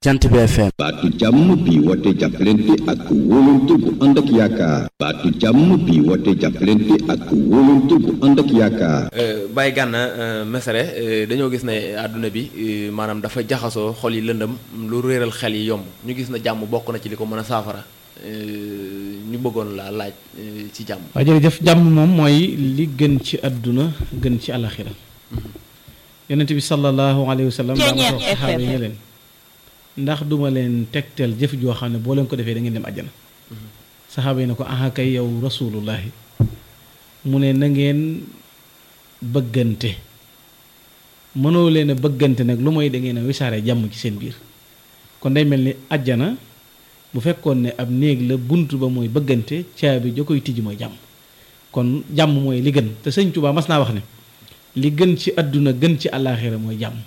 jant bi FM baatu jàmm bi woote jàppalante ak wóolante bu ànd ak yaakaar baatu jàmm bi woote jàppalante ak wóolante bu ànd ak yaakaar Baye Gana Messere dañoo gis ne àdduna bi maanaam dafa jaxasoo xol yi lëndëm lu réeral xel yi yomb ñu gis na jàmm bokk na ci li ko mën a saafara ñu bëggoon laa laaj ci jàmm waaw jërëjëf jàmm moom mooy li gën ci àdduna gën ci alaxira yonent bi sallallahu alayhi wa sallam daa ma wax saxaaba yi ne leen ndax duma leen tegtal jëf joo xam ne boo leen ko defee da ngeen dem àjjana saxaaba yi ne ko aha kay yow rasulullahi mu ne na ngeen bëggante mënoo leen a bëggante nag lu mooy da ngeen a wisaare jàmm ci seen biir kon day mel ni àjjana bu fekkoon ne ab néeg la bunt ba mooy bëggante caabi ja koy tijji mooy jàmm kon jàmm mooy li gën te sëñ Tuubaa mas naa wax ne li gën ci àdduna gën ci àllaaxira mooy jàmm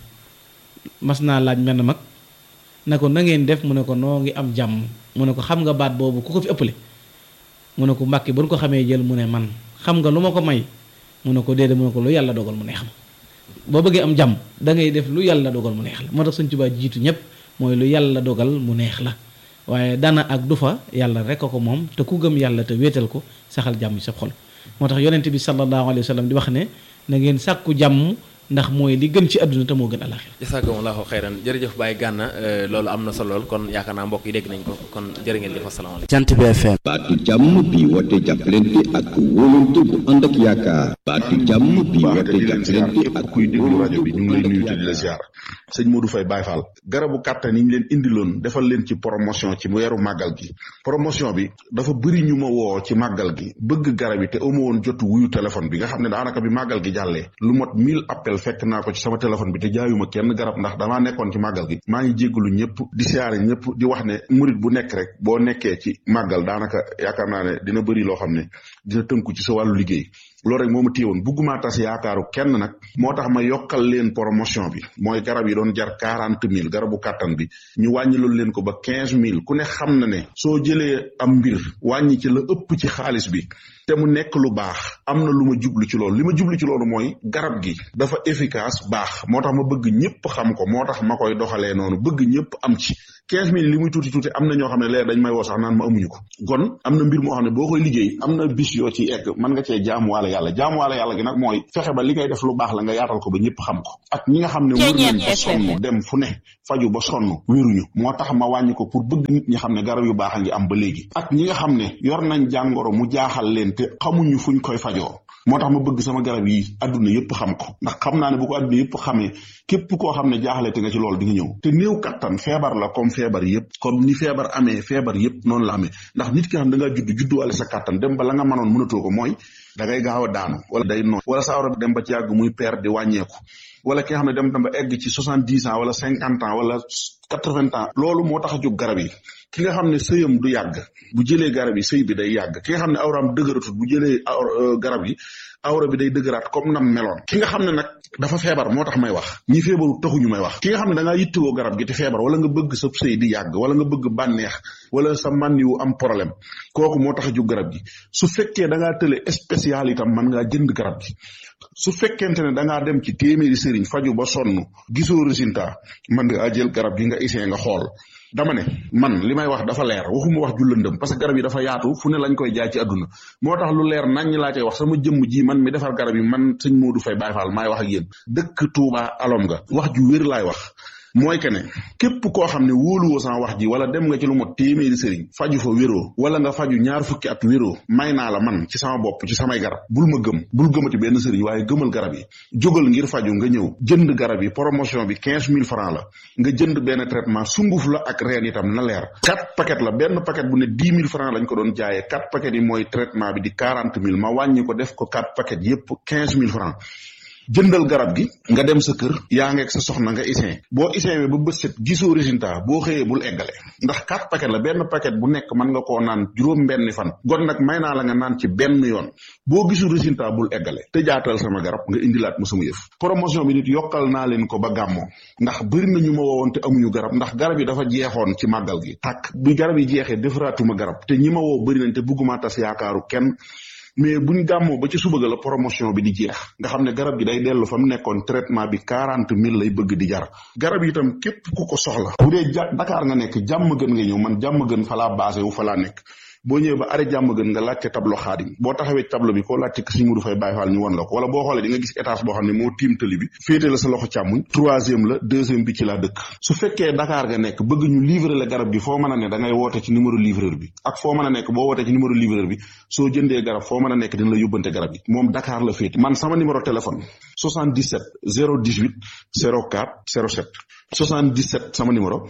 mas naa laaj menn mag na ko na ngeen def mu ne ko noo ngi am jàmm mu ne ko xam nga baat boobu ku ko fi ëppale mu ne ko mbàkki ba nu ko xamee jël mu ne man xam nga lu ma ko may mu ne ko déedéet mu ne ko lu yàlla dogal mu neex ma boo bëggee am jàmm da ngay def lu yàlla dogal mu neex la moo tax Sëñ Tuubaa jiitu ñëpp mooy lu yàlla dogal mu neex la waaye dana ak du fa yàlla rek a ko moom te ku gëm yàlla te wéetal ko saxal jàmm ci sa xol moo tax yonent bi sallallahu alayhi wa sallam di wax ne na ngeen sàkku jàmm ndax mooy li gën ci àdduna te moo gën alaxira jasakumullahu xeyran jërëjëf Baye Gana loolu am na solo lool kon yaakaar naa mbokk yi dégg nañ ko kon jërë ngeen jëf asalaamaaleykum jant bi FM baatu jàmm bi woote jàppalante ak wóolante bu ànd ak yaakaar baatu jàmm bi woote jàppalante ak kuy déglu rajo bi ñu ngi lay nuyu te di la ziar sëñ Modou Faye Baye Fall garabu kàttan yi ñu leen indiloon defal leen ci promotion ci weeru màggal gi promotion bi dafa bëri ñu ma woo ci màggal gi bëgg garab yi te amu woon jotu wuyu téléphone bi nga xam ne daanaka bi màggal gi jàllee lu mot 1000 appel fekk naa ko ci sama téléphone bi te jaayuma kenn garab ndax damaa nekkoon ci màggal gi maa ngi jéggalu ñëpp di siyaare ñëpp di wax ne murit bu nekk rek boo nekkee ci màggal daanaka yaakaar naa ne dina bëri loo xam ne dina tënku ci sa wàllu liggéey loolu rek moo ma téewoon bugguma tas yaakaaru kenn nag moo tax ma yokkal leen promotion bi mooy garab yi doon jar quarante mille garabu kàttan bi ñu wàññiloon leen ko ba quinze mille ku ne xam na ne soo jëlee am mbir wàññi ci la ëpp ci xaalis bi te mu nekk lu baax am na lu ma jublu ci loolu li ma jublu ci loolu mooy garab gi dafa efficace baax moo tax ma bëgg ñëpp xam ko moo tax ma koy doxalee noonu bëgg ñëpp am ci quinze mille li muy tuuti tuuti am na ñoo xam ne leer dañ may woo sax naan ma amuñu ko kon am na mbir moo xam ne boo koy liggéey am na bis yoo ci egg mën nga cee jaamuwaale yàlla jaamuwaale yàlla gi nag mooy fexe ba li ngay def lu baax la nga yaatal ko ba ñëpp xam ko ak ñi nga xam ne wër nañ ba sonn dem fu ne faju ba sonn wéruñu moo tax ma wàññi ko pour bëgg nit ñi xam ne garab yu baax a ngi am ba léegi ak ñi nga xam ne yor nañ jàngoro mu jaaxal leen te xamuñu fuñ koy fajoo moo tax ma bëgg sama garab yi adduna yëpp xam ko ndax xam naa ne bu ko adduna yëpp xamee képp koo xam ne jaaxle te nga ci loolu di nga ñëw te néew kattan feebar la comme feebar yëpp comme ni feebar amee feebar yëpp noonu la amee ndax nit ki xam da ngaa judd judduwaale sa kattan dem ba la nga mënoon mënatoo ko mooy da ngay gaaw a daanu wala day noon wala sa awra dem ba ci yàgg muy per di wàññeeku wala ki nga xam ne dem ba egg ci soixante dix ans wala cinquante ans wala quatre vingt ans loolu moo tax a jóg garab yi ki nga xam ne sëyam du yàgg bu jëlee garab yi sëy bi day yàgg ki nga xam ne awraam dëgëratut bu jëlee garab yi awra bi day dëgëraat comme nam meloon ki nga xam ne nag dafa feebar moo tax may wax ñi feebaru taxuñu may wax ki nga xam ne da ngaa yittewoo garab gi te feebar wala nga bëgg sa sëy di yàgg wala nga bëgg bànneex wala sa man yu am problème kooku moo tax a jóg garab gi su fekkee da ngaa tële spécial itam mën ngaa jënd garab gi su fekkente ne da ngaa dem ci téeméeri sëriñ faju ba sonn gisoo résultat mën nga jël garab gi nga essayé nga xool dama ne man li may wax dafa leer waxuma wax ju lëndëm parce que garab yi dafa yaatu fu ne lañ koy jaay ci àdduna moo tax lu leer nañ laa cay wax sama jëmm ji man mi defar garab yi man sëñ Modou Faye Baye Fall maay wax ak yéen dëkk Touba alom nga wax ju wér laay wax mooy que ne képp koo xam ne wóoluwoo sama wax ji wala dem nga ci lu mot téeméeri sëriñ faju fa wéroo wala nga faju ñaar fukki at wéroo may naa la man ci sama bopp ci samay garab bul ma gëm bul gëmati benn sëriñ waaye gëmal garab yi jógal ngir faju nga ñëw jënd garab yi promotion bi quinze mille francs la nga jënd benn traitement sunguf la ak reen itam na leer quatre paquet la benn paquet bu ne dix mille francs lañ ko doon jaayee quatre paquet yi mooy traitement bi di quarante mille ma wàññi ko def ko quatre paquet yépp quinze mille francs jëndal garab gi nga dem sa kër yaa ngeeg sa soxna nga isin boo isin ba bët set gisoo résultat boo xëyee bul eggale ndax quatre paquet la benn paquet bu nekk mën nga koo naan juróom benni fan gon nag may naa la nga naan ci benn yoon boo gisul résultat bul eggale te jaatal sama garab nga indilaat ma sama yëf promotion bi nit yokkal naa leen ko ba gàmmoo ndax bëri na ñu ma woowoon te amuñu garab ndax garab yi dafa jeexoon ci màggal gi tàkk bi garab yi jeexee defaraatuma garab te ñi ma woo bëri nañ te bëgguma tas yaakaaru kenn mais buñ gàmmoo ba ci suba ga la promotion bi di jeex nga xam ne garab gi day dellu fa mu nekkoon traitement bi quarante mille lay bëgg di jar garab yi itam képp ku ko soxla bu dee ja Dakar nga nekk jàmm gën nga ñëw man jàmm gën fa laa basé wu fa laa nekk boo ñëwee ba arrêt jàmm gën nga laajte tableau xaadim boo taxawee tableau bi koo laajte ko Sëriñ Mudu Fay Baay Faal ñu won la ko wala boo xoolee di nga gis étage boo xam ne moo tiim tali bi féete la sa loxo càmmuñ troisième la deuxième bi ci laa dëkk su fekkee Dakar nga nekk bëgg ñu livrer la garab gi foo mën a ne da ngay woote ci numéro livreur bi ak foo mën a nekk boo wootee ci numéro livreur bi soo jëndee garab foo mën a nekk dina la yóbbante garab gi moom Dakar la féete man sama numéro téléphone 77 018 04 07 77 sama numéro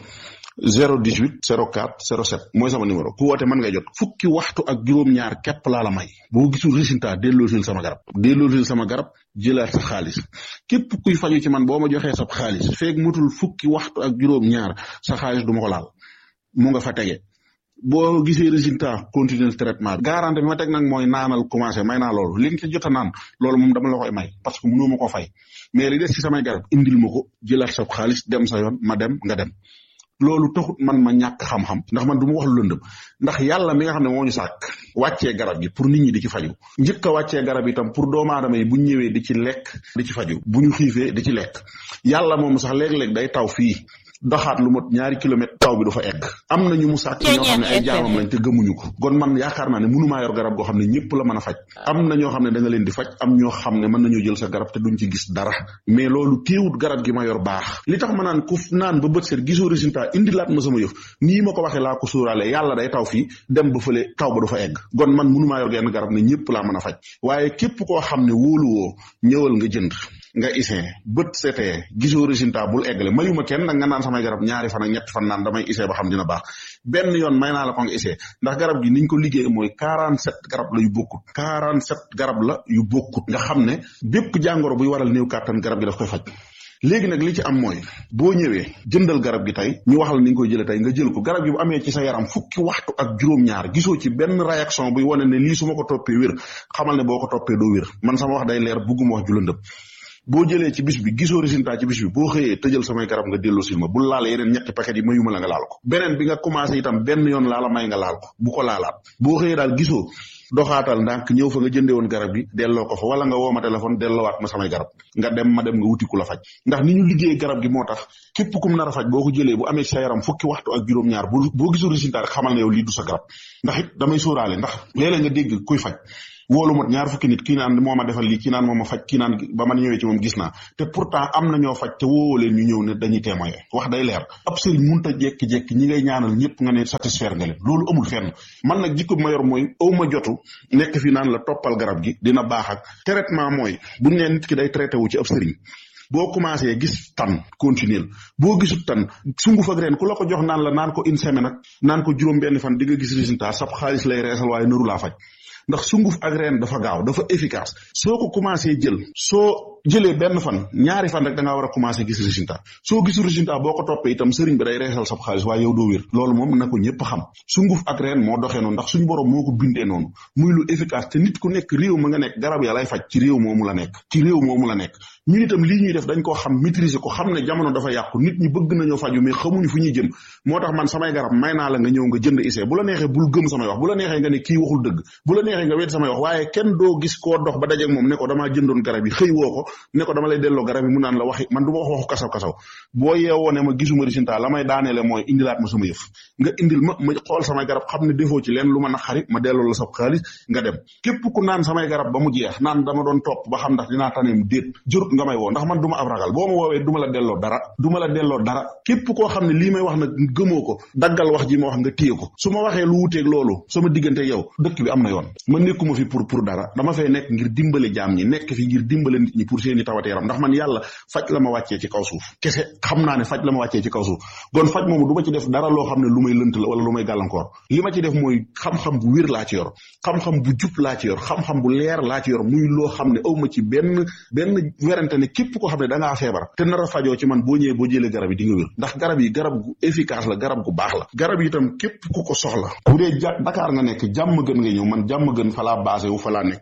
018 04 07 mooy sama numéro ku woote mën nga jot fukki waxtu ak juróom-ñaar képp laa la may boo gisul résultat delloosil sama garab delloosil sama garab jëlaat sa xaalis képp kuy faju ci man boo ma joxee sa xaalis feeg mutul fukki waxtu ak juróom-ñaar sa xaalis du ma ko laal mu nga fa tege boo gisee résultat continuer traitement bi garantie bi ma teg nag mooy naanal commencé may naa loolu li nga ci jot a naan loolu moom dama la koy may parce que mënoo ma ko fay mais li des ci samay garab indil ma ko jëlaat sa xaalis dem sa yoon ma dem nga dem loolu taxut man ma ñàkk xam-xam ndax man du ma wax lu lëndëm ndax yàlla mi nga xam ne moo ñu sàkk wàccee garab gi pour nit ñi di ci faju njëkk a wàccee garab itam pour doomu aadama yi bu ñu ñëwee di ci lekk di ci faju bu ñu xiifee di ci lekk yàlla moom sax léeg-léeg day taw fii doxaat lu mot ñaari kilomètre taw bi du fa egg am na ñu mu sàkk ñoo xam ne ay jaamam lañ te gëmuñu ko kon man yaakaar naa ne mënumaa yor garab goo xam ne ñëpp la mën a faj am na ñoo xam ne da nga leen di faj am ñoo xam ne mën nañoo jël sa garab te duñ ci gis dara mais loolu téewut garab gi ma yor baax li tax ma naan ku naan ba bët seet gisoo résultat indi laat ma sama yëf nii ma ko waxee laa ko sóoraale yàlla day taw fii dem ba fële taw ba du fa egg kon man mënumaa yor genn garab ne ñëpp laa mën a faj waaye képp koo xam ne wóoluwoo ñëwal nga jënd nga isin bët setee gisoo résultat bul eggale mayuma kenn nag nga naan samay garab ñaari fan ak ñetti fan naan damay isee ba xam dina baax benn yoon may naa la ko nga isee ndax garab gi niñ ko liggéey mooy 47 garab la yu bokkut 47 garab la yu bokkut nga xam ne bépp jàngoro buy waral néew kàttan garab gi daf koy faj léegi nag li ci am mooy boo ñëwee jëndal garab gi tey ñu wax la ni nga koy jëlee tey nga jël ko garab gi bu amee ci sa yaram fukki waxtu ak juróom-ñaar gisoo ci benn réaction buy wane ne lii su ma ko toppee wér xamal ne boo ko toppee doo wér man sama wax day leer bugguma wax ju lëndëm boo jëlee ci bis bi gisoo résultat ci bis bi boo xëyee tëjal samay garab nga delloo sil ma bul laal yeneen ñetti paquet yi mayuma la nga laal ko beneen bi nga commencé itam benn yoon laa la may nga laal ko bu ko laalaat boo xëyee daal gisoo doxaatal ndànk ñëw fa nga jëndee woon garab gi delloo ko fa wala nga woo ma téléphone delloowaat ma samay garab nga dem ma dem nga wuti ku la faj ndax ni ñu liggéey garab gi moo tax képp kum nar a faj boo ko jëlee bu amee ci sa yaram fukki waxtu ak juróom-ñaar bu boo gisul résultat rek xamal ne yow lii du sa garab ndax it damay sóoraale ndax léeg-léeg nga dégg kuy faj woolu mot ñaar fukki nit kii naan moo ma defal lii kii naan moo ma faj kii naan ba ma ñëwee ci moom gis naa te pourtant am na ñoo faj te woowoo leen ñu ñëw ne dañuy témoigner wax day leer ab sëriñ munta jekki-jekki ñi ngay ñaanal ñëpp nga ne satisfaire nga leen loolu amul fenn man nag jikko bi ma yor mooy aw ma jotu nekk fi naan la toppal garab gi dina baax ak traitement mooy buñ nee nit ki day traité wu ci ab sëriñ boo commencé gis tan continuer boo gisut tan sunguf ak ren ku la ko jox naan la naan ko une semaine ak naan ko juróom benn fan di nga gis résultat sab xaalis lay reesal waaye nëru laa faj ndax sunguf ak reen dafa gaaw dafa efficace soo ko commencé jël soo jëlee benn fan ñaari fan rek da ngaa war a commencé gis résultat soo gisul résultat boo ko toppee itam sëriñ bi day reesal sab xaalis waaye yow doo wér loolu moom na ko ñëpp xam sunguf ak reen moo doxee noonu ndax suñu borom moo ko bindee noonu muy lu efficace te nit ku nekk réew ma nga nekk garab ya lay faj ci réew moomu la nekk ci réew moomu la nekk ñun itam lii ñuy def dañ koo xam maîtriser ko xam ne jamono dafa yàqu nit ñi bëgg nañoo faju mais xamuñu fu ñuy jëm moo tax man samay garab may naa la nga ñëw nga jënd essai bu la neexee bul gëm samay wax bu la neexee nga ne kii waxul dëgg bu la neexee nga wet samay wax waaye kenn doo gis koo dox ba dajeeg moom ne ko damaa jëndoon garab yi xëy woo ko ne ko dama lay delloo garab yi mu naan la waxi man du ma wax waxu kasaw kasaw boo yeewoo ne ma gisuma résultat la may daaneele mooy indilaat ma sama yëf nga indil ma ma xool samay garab xam ne defoo ci leen lu ma naqari ma delloo la sa xaalis nga dem képp ku naan samay garab ba mu jeex naan dama doon topp ba xam ndax dinaa taneem déet jurut nga may woo ndax man du ma ab ragal boo ma woowee du ma la delloo dara du ma la delloo dara képp koo xam ne lii may wax nag gëmoo ko daggal wax ji ma wax nga téye ko su ma waxee lu wuteeg loolu sama diggante yow dëkk bi am na yoon ma nekkuma fi pour pour dara dama fay nekk ngir dimbale jaam ñi nekk fi ngir dimbale nit ñi pour seeni tawate yaram ndax man yàlla faj la ma wàccee ci kaw suuf kese xam naa ne faj la ma wàccee ci kaw suuf kon faj moomu du ma ci def dara loo xam ne lu may lënt la wala lu may gàllankoor li ma ci def mooy xam-xam bu wér laa ci yor xam-xam bu jub laa ci yor xam-xam bu leer laa ci yor muy loo xam ne aw ma ci benn benn werante ne képp koo xam ne da ngaa feebar te nar a fajoo ci man boo ñëwee boo jëlee garab yi di nga wér ndax garab yi garab gu efficace la garab gu baax la garab yi itam képp ku ko soxla bu dee ja Dakar nga nekk jàmm gën nga ñëw man jàmm gën fa laa basé wu fa laa nekk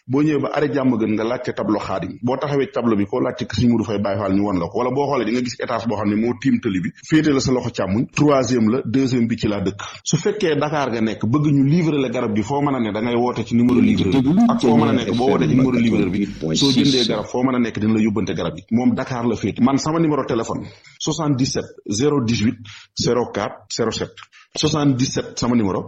boo ñëwee ba arrêt jàmm gën nga laajte tableau xaadim boo taxawee tableau bi koo laajte Sëñ Modou Faye Baye Fall ñu won la ko wala boo xoolee di nga gis étage boo xam ne moo tiim tali bi féete la sa loxo càmmuñ troisième la deuxième bi ci laa dëkk su fekkee Dakar nga nekk bëgg ñu livrer la garab gi foo mën a ne da ngay woote ci numéro livreur bi ak foo mën a nekk boo wootee ci numéro livreur bi soo jëndee garab foo mën a nekk dina la yóbbante garab yi moom Dakar la féete man sama numéro téléphone 77 018 04 07 77 sama numéro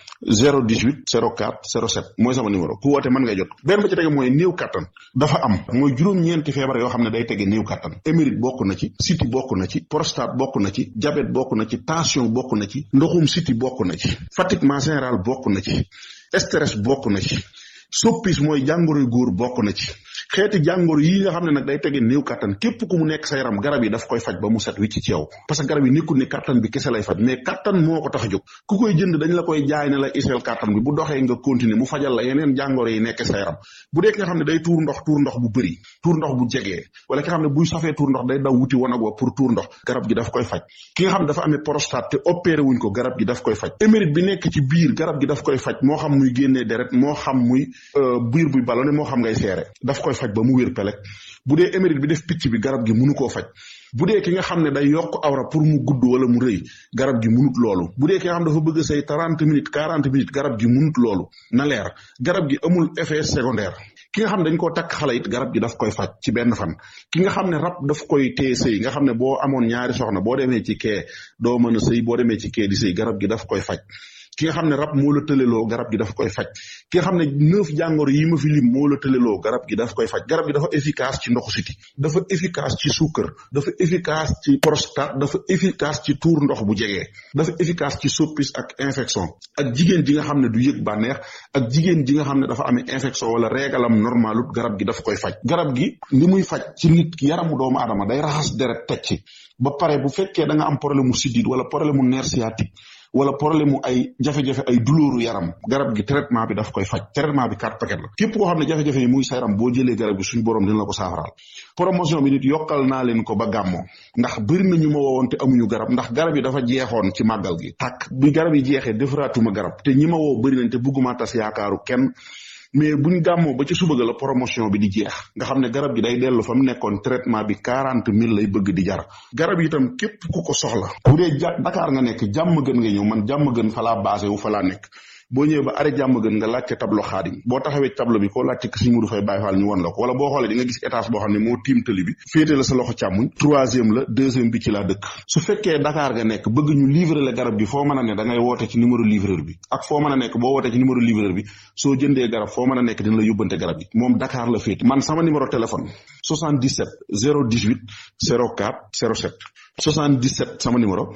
018 04 07 mooy sama numéro ku woote mën ngay jot benn ba ci tege mooy néew kattan dafa am mooy juróom-ñeenti feebar yoo xam ne day tege néew kattan émérite bokk na ci siti bokk na ci prostate bokk na ci diabète bokk na ci tension bokk na ci ndoxum siti bokk na ci fatiguement général bokk na ci stress bokk na ci soppis mooy jàngoroy góor bokk na ci xeeti jàngoro yi nga xam ne nag day tege néew kattan képp ku mu nekk sa yaram garab yi daf koy faj ba mu set wicc ci yow parce que garab yi nekkul ni kattan bi kese lay faj mais kattan moo ko tax a jóg ku koy jënd dañ la koy jaay ne la iseel kattan bi bu doxee nga continuer mu fajal la yeneen jàngoro yi nekk sa yaram bu dee ki nga xam ne day tuur ndox tuur ndox bu bëri tuur ndox bu jegee wala ki nga xam ne buy safee tuur ndox day daw wuti wanag wa pour tuur ndox garab gi daf koy faj ki nga xam ne dafa amee prostate te opéré wuñ ko garab gi daf koy faj émérite bi nekk ci biir garab gi daf koy faj moo xam muy génnee deret moo xam muy biir buy ballonné moo xam ngay seere daf koy faj ba mu wér pelek bu dee émérite bi def picc bi garab gi munu koo faj bu dee ki nga xam ne day yokk awra pour mu gudd wala mu rëy garab gi munut loolu bu dee ki nga xam dafa bëgg say trente minutes quarante minutes garab gi munut loolu na leer garab gi amul effet secondaire ki nga xam ne dañ koo takk xale it garab gi daf koy faj ci benn fan ki nga xam ne rab daf koy téye sëy nga xam ne boo amoon ñaari soxna boo demee ci kee doo mën a sëy boo demee ci kee di sëy garab gi daf koy faj ki nga xam ne rab moo la tëleloo garab gi daf koy faj ki nga xam ne neuf jàngoro yi ma fi lim moo la tëleloo garab gi daf koy faj garab gi dafa efficace ci ndoxu siti dafa efficace ci suukar dafa efficace ci prostate dafa efficace ci tuur ndox bu jegee dafa efficace ci soppis ak infection ak jigéen ji nga xam ne du yëg bànneex ak jigéen ji nga xam ne dafa amee infection wala régalam normalut garab gi daf koy faj garab gi li muy faj ci nit ki yaramu doomu adama day raxas deret teg ci ba pare bu fekkee da nga am problème mu siddiit wala problème mu nerf sciatique wala problème mu ay jafe-jafe ay douleur yaram garab gi traitement bi daf koy faj traitement bi quatre paquet la képp koo xam ne jafe-jafe yi muy sa yaram boo jëlee garab gi suñu borom dina la ko saafaraal promotion bi nit yokkal naa leen ko ba gàmmoo ndax bëri na ñu ma woowoon te amuñu garab ndax garab yi dafa jeexoon ci màggal gi tàkk bi garab yi jeexee defaraatuma garab te ñi ma woo bëri nañ te bëgguma tas yaakaaru kenn mais buñ gàmmoo ba ci suba ga la promotion bi di jeex nga xam ne garab gi day dellu fa mu nekkoon traitement bi quarante mille lay bëgg di jar garab yi itam képp ku ko soxla bu dee ja Dakar nga nekk jàmm gën nga ñëw man jàmm gën fa laa basé wu fa laa nekk boo ñëwee ba arrêt jàmm gën nga laajte tableau xaadim boo taxawee tableau bi koo laajte Sëñ Modou Faye Baye Fall ñu won la ko wala boo xoolee di nga gis étage boo xam ne moo tiim tali bi féete la sa loxo càmmuñ troisième la deuxième bi ci laa dëkk su fekkee Dakar nga nekk bëgg ñu livrer la garab gi foo mën a ne da ngay woote ci numéro livreur bi ak foo mën a nekk boo wootee ci numéro livreur bi soo jëndee garab foo mën a nekk dina la yóbbante garab yi moom Dakar la féete man sama numéro téléphone 77 018 04 07 77 sama numéro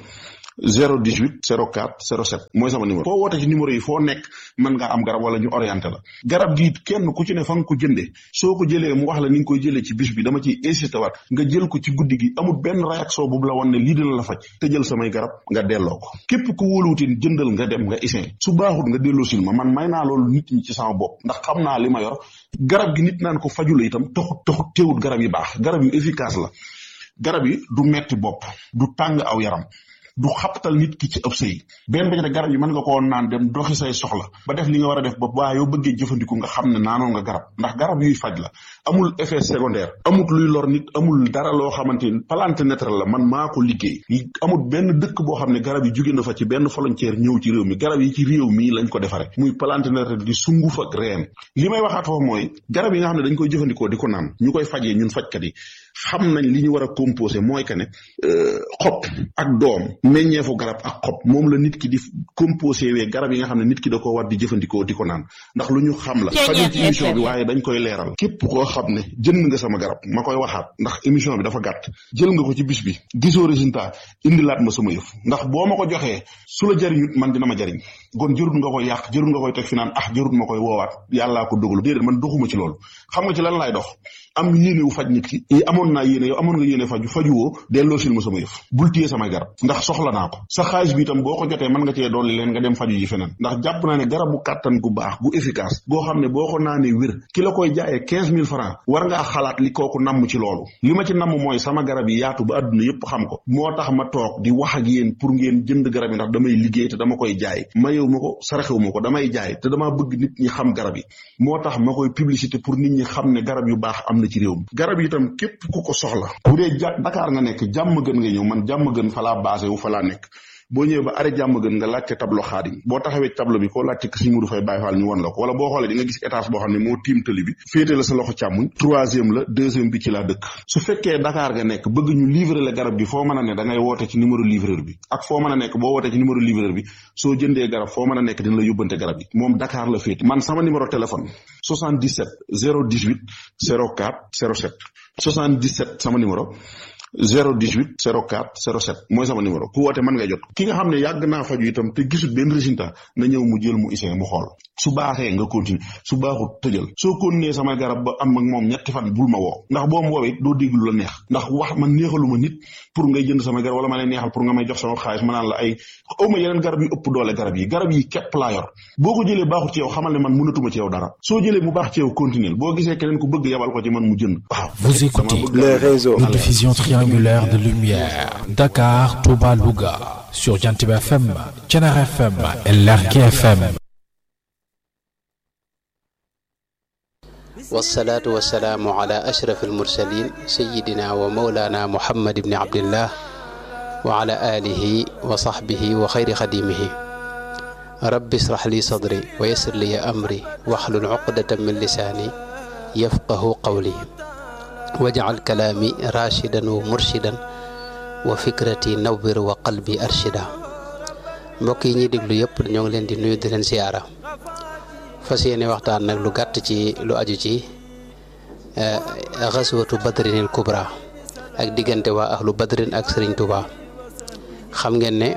018 04 07 mooy sama numéro foo woote ci numéro yi foo nekk mën ngaa am garab wala ñu orienté la garab gi kenn ku ci ne fa nga ko jëndee soo ko jëlee mu wax la ni nga koy jëlee ci bis bi dama ciy insisté waat nga jël ko ci guddi gi amul benn réaction bu la wan ne lii dina la faj te jël samay garab nga delloo ko képp ku wóoluwutin jëndal nga dem nga isin su baaxut nga delloo sil ma man may naa loolu nit ñi ci sama bopp ndax xam naa li ma yor garab gi nit naan ko fajula itam taxut taxut teewut garab yi baax garab yu efficace la garab yi du metti bopp du tàng aw yaram du xaptal nit ki ci ëpp sëy benn ba ci garab yi mën nga koo naan dem doxi say soxla ba def li nga war a def ba waa yow bëggee jëfandiku nga xam ne naanoon nga garab ndax garab yuy faj la amul effet secondaire amul luy lor nit amul dara loo xamante ni plante naturelle la man maa ko liggéey amul benn dëkk boo xam ne garab yi jóge na fa ci benn frontière ñëw ci réew mi garab yi ci réew mii lañ ko defare muy plante naturelle di sunguf ak reen li may waxaat foofu mooy garab yi nga xam ne dañ koy jëfandikoo di ko naan ñu koy fajee ñun fajkat yi xam nañ li ñu war a composé mooy que ne xob ak doom meññeefu garab ak xob moom la nit ki di composé wee garab yi nga xam ne nit ki da ko war di jëfandikoo di ko naan ndax lu ñu xam la fajul ci émission bi waaye dañ koy leeral képp koo xam ne jënd nga sama garab ma koy waxaat ndax émission bi dafa gàtt jël nga ko ci bis bi gisoo résultat indilaat ma sama yëf ndax boo ma ko joxee su la jariñut man dina ma jariñ kon jërut nga koy yàq jërut nga koy teg fi naan ah jërut ma koy woowaat yàllaa ko dogalu déedéet man doxuma ci loolu xam nga ci lan laay dox am yéene wu faj nit ki yi amoon naa yéene yow amoon nga yéene faju fajuwoo delloo sil ma sama yëf bul téye samay garab ndax soxla naa ko sa xaalis bi itam boo ko jotee mën nga cee dolli leen nga dem faju ji feneen ndax jàpp naa ne garabu kàttan gu baax gu efficace goo xam ne boo ko naanee wér ki la koy jaayee quinze mille francs war ngaa xalaat li kooku namm ci loolu li ma ci namm mooy sama garab yi yaatu ba àdduna yépp xam ko moo tax ma toog di wax ak yéen pour ngeen jënd garab yi ndax damay liggéey te dama koy jaay ma mayewu ma ko saraxewu ma ko damay jaay te damaa bëgg nit ñi xam garab yi moo tax ma koy publicité pour nit ñi xam ne garab yu baax am na ci réew mi garab yi itam képp ku ko soxla bu dee ja Dakar nga nekk jàmm gën nga ñëw man jàmm gën fa laa basé wu fa laa nekk boo ñëwee ba arrêt jàmm gën nga laajte tableau xaadim boo taxawee tableau bi koo laajte Sëñ Mudu Fay Baay Faal ñu won la ko wala boo xoolee di nga gis étage boo xam ne moo tiim tëli bi féete la sa loxo càmmuñ troisième la deuxième bi ci laa dëkk su fekkee Dakar nga nekk bëgg ñu livrer la garab bi foo mën a ne da ngay woote ci numéro livreur bi ak foo mën a nekk boo wootee ci numéro livreur bi soo jëndee garab foo mën a nekk dina la yóbbante garab yi moom Dakar la féete man sama numéro téléphone 77 018 04 07 77 sama numéro 018 04 07 mooy sama numéro ku woote mën nga jot ki nga xam ne yàgg naa faju itam te gisul benn résultat na ñëw mu jël mu isee mu xool su baaxee nga continuer su baaxut tëjal soo continuer sama garab ba am ak moom ñetti fan bul ma woo ndax boo ma woowee doo dégg lu la neex ndax wax man neexaluma nit pour ngay jënd sama garab wala ma lay neexal pour nga may jox sama xaalis ma naan la ay awma yeneen garab yu ëpp doole garab yi garab yi képp laa yor boo ko jëlee baaxut ci yow xamal ne man mënatuma ci yow dara soo jëlee mu baax ci yow continuer boo gisee keneen ku bëgg yabal ko ci man mu jënd waaw Vous écoutez le réseau une diffusion triangulaire de lumière Dakar, Touba, Louga sur Jantib FM, Thiénaba FM et Lergui FM. والصلاة والسلام على أشرف المرسلين سيدنا ومولانا محمد بن عبد الله وعلى آله وصحبه وخير خديمه رب اشرح لي صدري ويسر لي أمري واحلل عقدة من لساني يفقه قولي واجعل كلامي راشدا ومرشدا وفكرتي نور وقلبي أرشدا mbokk yi ñuy déglu yëpp ñoo ngi leen di nuyu di leen siyaara fas yéene waxtaan nag lu gàtt ci lu aju ci xaswatu badrinil kubra ak diggante waa ahlu badrin ak sëriñ Tuuba xam ngeen ne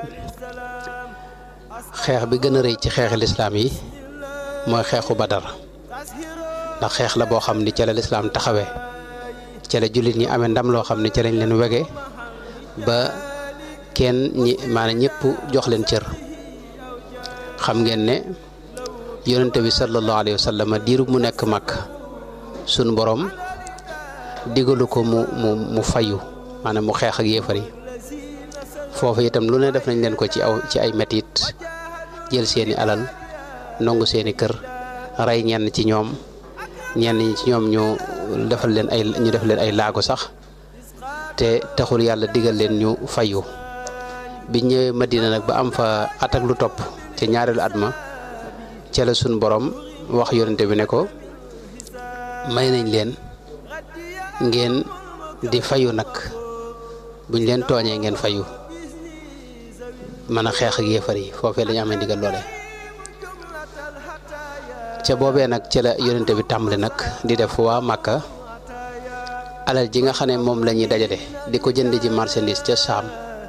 xeex bi gën a rëy ci xeexi lislaam yi mooy xeexu badar ndax xeex la boo xam ni ca la lislaam taxawee ca la jullit ñi amee ndam loo xam ne ca lañ leen wege ba kenn ñi maanaam ñëpp jox leen cër xam ngeen ne yonente bi sallallahu alayhi wa sallam diiru mu nekk mag sunu borom digalu ko mu mu mu fayu maanaam mu xeex ak yéefar yi foofu itam lu ne def nañ leen ko ci aw ci ay metit jël seeni alal nongu seeni kër rey ñenn ci ñoom ñenn ñi ci ñoom ñu defal leen ay ñu def leen ay laago sax te taxul yàlla digal leen ñu fayu bi ñëwee Madina nag ba am fa at ak lu topp ca ñaareelu at ma ca la sun borom wax yonente bi ne ko may nañ leen ngeen di fayu nag buñ leen tooñee ngeen fayu mën a xeex ak yéefar yi foofee la ñu amee ndigal loole ca boobee nag ca la yonente bi tàmbali nag di def waa Màkka alal ji nga xam ne moom la ñuy dajale di ko jënd ji marchandise ca saam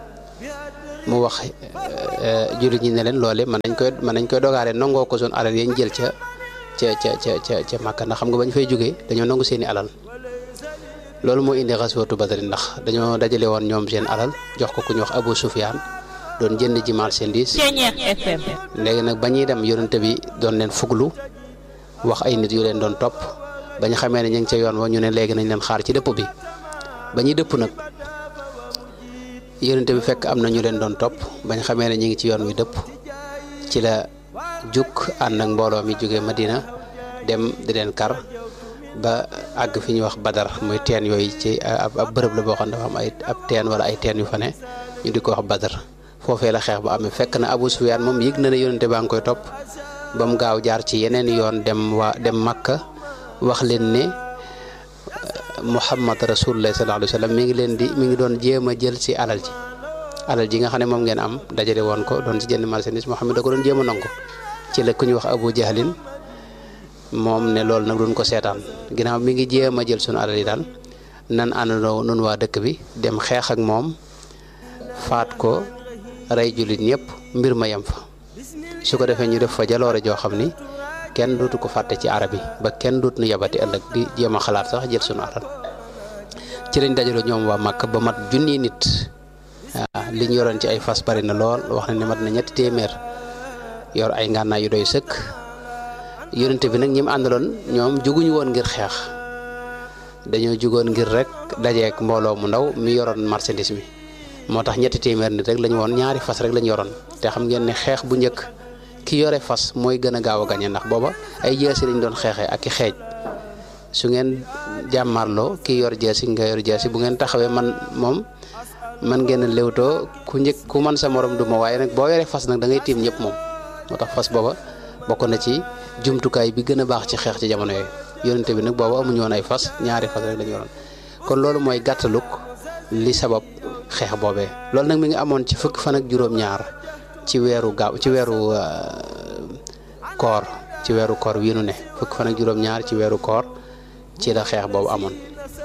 mu wax jullit ñi ne leen loole mën nañ koy mën nañ koy dogaale nangoo ko suñ alal yañ jël ca ca ca ca ca ca Màkka ndax xam nga bañ fay jógee dañoo nangu seeni alal loolu moo indi xaswatu Badri ndax dañoo dajale woon ñoom seen alal jox ko ku ñu wax Abu Sufyaan doon jënd ji marchandise léegi nag ba ñuy dem yonente bi doon leen fuglu wax ay nit yu leen doon topp ba ñu xamee ne ñu ngi ca yoon wa ñu ne léegi nañ leen xaar ci dëpp bi ba ñuy dëpp nag yonente bi fekk am na ñu leen doon topp ba ñu xamee ne ñu ngi ci yoon wi dëpp ci la juk ànd ak mbooloo mi jógee Madina dem di leen kar ba àgg fi ñuy wax Badar muy teen yooyu ci ab ab bërëb la boo xam ne dafa am ay ab teen wala ay teen yu fa ne ñu di ko wax Badar foofee la xeex ba amee fekk na Abu Sufyaan moom yëg na ne yonente baa ngi koy topp ba mu gaaw jaar ci yeneen yoon dem waa dem Makka wax leen ne Muhammad rasulullah sallallahu alayhi wa sallam mi ngi leen di mi ngi doon jéem a jël ci alal ji alal ji nga xam ne moom ngeen am dajale woon ko doon ci jënd marchandise Muhammad da ko doon jéem a nangu ci la ku ñuy wax Abu Jahlin moom ne loolu nag duñ ko seetaan ginnaaw mi ngi jéem a jël sunu alal yi daal nan àndandoo nun waa dëkk bi dem xeex ak moom faat ko rey jullit ñëpp mbir ma yem fa su ko defee ñu def fa jaloore joo xam ni kenn dootu ko fàtte ci arab yi ba kenn dootu nu yabati ëllëg di jéem a xalaat sax jël sunu alal ci lañ dajaloo ñoom waa Màkk ba mat junni nit waaw li ñu yoroon ci ay fas bari na lool wax na ne mat na ñetti téeméer yor ay ngànnaay yu doy sëkk yonente bi nag ñi mu àndaloon ñoom juguñu woon ngir xeex dañoo jugoon ngir rek dajeek mbooloo mu ndaw mi yoroon marchandise mi moo tax ñetti téeméer nit rek lañu woon ñaari fas rek lañu yoroon te xam ngeen ne xeex bu njëkk ki yore fas mooy gën a gaaw a gañe ndax booba ay jeesi lañ doon xeexee ak i xeej su ngeen jàmmarloo ki yor jeesi nga yor jeesi bu ngeen taxawee man moom man ngeen a léwtoo ku njëkk ku man sa morom du ma waaye nag boo yoree fas nag da ngay tiim ñëpp moom moo tax fas booba bokk na ci jumtukaay bi gën a baax ci xeex ci jamono yooyu yonente bi nag booba amuñu woon ay fas ñaari fas rek lañu yoroon kon loolu mooy gàttaluk li sabab xeex boobee loolu nag mi ngi amoon ci fukki fan ak juróom-ñaar ci weeru gaaw ci weeru koor ci weeru koor wi nu ne fukki fan ak juróom-ñaar ci weeru koor ci la xeex boobu amoon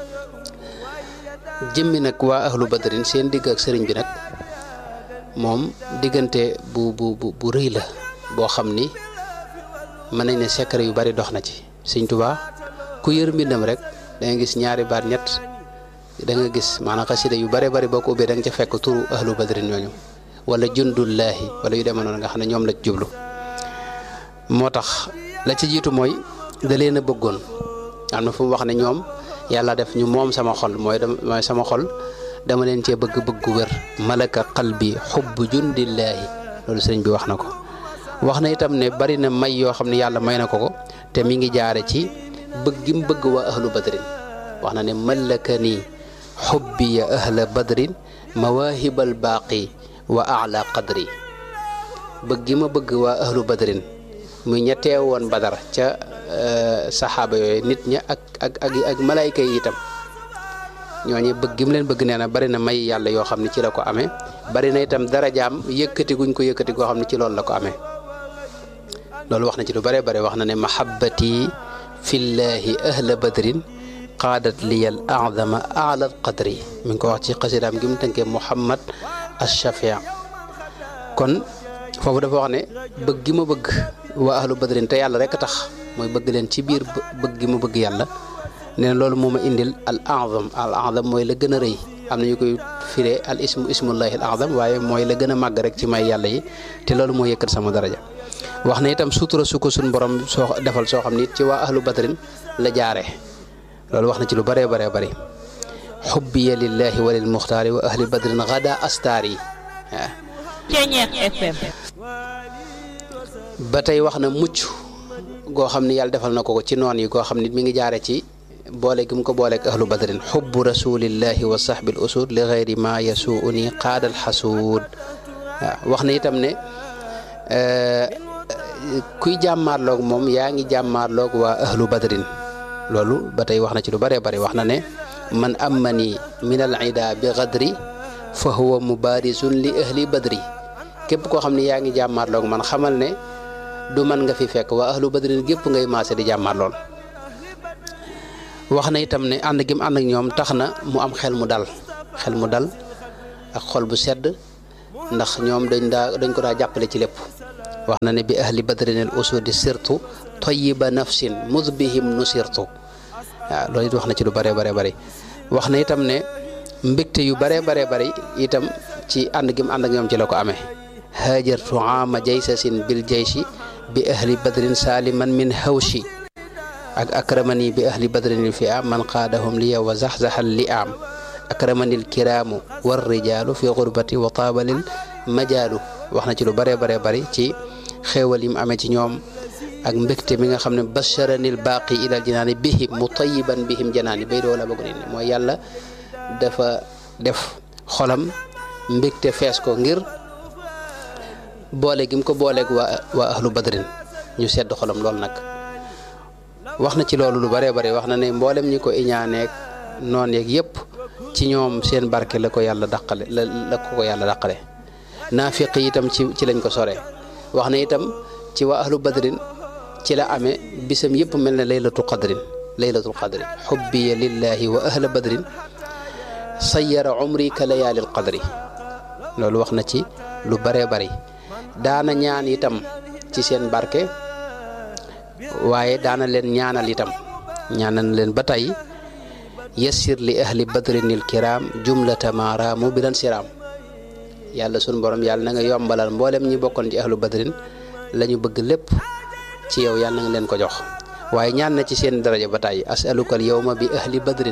jëmmi nag waa ahlu badrin seen digg ak sëriñ bi nag moom diggante bu bu bu bu rëy la boo xam ni mën nañ ne secret yu bari dox na ci sëñ Tuubaa ku yër mbindam rek da nga gis ñaari baat ñett da nga gis maanaam xasida yu bare bari boo ko ubbee da nga ca fekk turu ahlu badrin ñooñu wala jundullaahi wala yu demee noonu nga xam ne ñoom la jublu moo tax la ci jiitu mooy da leen a bëggoon am na fu mu wax ne ñoom yàlla def ñu moom sama xol mooy mooy sama xol dama leen cee bëgg bëggu wér malaka qalbi xubbu jundillaahi loolu sëriñ bi wax na ko wax na itam ne bari na may yoo xam ne yàlla may na ko ko te mi ngi jaare ci bëgg gi mu bëgg waa ahlu badrin wax na ne malaka nii xubbi ya ahla badrin mawaahibal baaqi wa ala qadri bëgg gi ma bëgg waa ahlu badrin muy ña teewoon badar ca saxaaba yooyu nit ña ak ak ak ak malayka yi itam ñooñu bëgg gi mu leen bëgg nee na bari na may yàlla yoo xam ne ci la ko amee bari na itam darajaam yëkkati guñ ko yëkkati goo xam ne ci loolu la ko amee loolu wax na ci lu bare bare wax na ne mahabbati fillahi ahla badrin qaadat liyal adama ala qadri mi ngi ko wax ci xasidaam gi mu tënkee muhammad ashafia kon foofu dafa wax ne bëgg gi ma bëgg waa ahlu badrin te yàlla rek a tax mooy bëgg leen ci biir bëgg gi ma bëgg yàlla nee na loolu moo ma indil al azam al azam mooy la gën a rëy am na ñu koy firee al ismu ismullahi al azam waaye mooy la gën a màgg rek ci may yàlla yi te loolu moo yëkkat sama daraja wax na itam sutura su ko suñ borom soo defal soo xam ni ci waa ahlu badrin la jaare loolu wax na ci lu bëree bëree bëri xubbiya lillahi wa lil muxtaari wa ahli badrin gada astaari waaw Ceeñeex FM ba tey wax na mucc goo xam ni yàlla defal na ko ko ci noon yi goo xam ni mi ngi jaare ci boole gi mu ko booleeg ahlu badrin xubbu rasulillahi wa sahbil usud li gayri ma yasuuni qaadal xasuud waaw wax na itam ne kuy jàmmaarloog moom yaa ngi jàmmaarloog waa ahlu badrin loolu ba tey wax na ci lu bëree bëri wax na ne man ammani min al ida bi gadri fa huwa mubaarisun li ahli badri képp koo xam ne yaa ngi jàmmaarloog man xamal ne du man nga fi fekk waa ahlu badrin gépp ngay maase di jàmmaarlool wax na itam ne ànd gi mu ànd ak ñoom tax na mu am xel mu dal xel mu dal ak xol bu sedd ndax ñoom dañ daa dañ ko daa jàppale ci lépp wax na ne bi ahli badrin al usudi sirtu tayiba nafsin mudbihim nusirtu waaw loolu it wax na ci lu bëree bare bëri wax na itam ne mbégte yu bëree baree bëri itam ci ànd gi mu ànd ak ñoom ci la ko amee haajartu aama jaysasin bil jayshi bi ahli badrin saliman min hawshi ak akramani bi ahli badrin fi am man qaadahum liya wa zaxzaxal li am akramani alkiraamu war rijaalu fi gurbati wa taabalil majaalu wax na ci lu bëree baree bëri ci xéewal yi mu amee ci ñoom ak mbégte mi nga xam ne basharanil baaqi ilal jinaani bihim mutayiban bihim janaani bay doo la bëgg ne mooy yàlla dafa def xolam mbégte fees ko ngir boole gi mu ko booleeg waa waa ahlu badrin ñu sedd xolam lool nag wax na ci loolu lu bëree bëri wax na ne mboolem ñi ko iñaaneeg noon yeeg yëpp ci ñoom seen barke la ko yàlla dàqale la la ko ko yàlla dàqale naafiq yi itam ci ci lañ ko sore wax na itam ci waa ahlu badrin ci la amee bisam yëpp mel ne laylatu qadrin laylatul qadri xubbiya lillahi wa ahla badrin sayyara umri ka layaalil qadri loolu wax na ci lu bëree bëri daana ñaan itam ci seen barke waaye daana leen ñaanal itam ñaanal leen ba tey yassir li ahli badrinil kiram jumlata maaraamu bi dan siraam yàlla sun borom yàlla na nga yombalal mboolem ñi bokkoon ci ahlu badrin la ñu bëgg lépp ci yow yàlla na nga leen ko jox waaye ñaan na ci seen daraja ba tey asaluka al yawma bi ahli badrin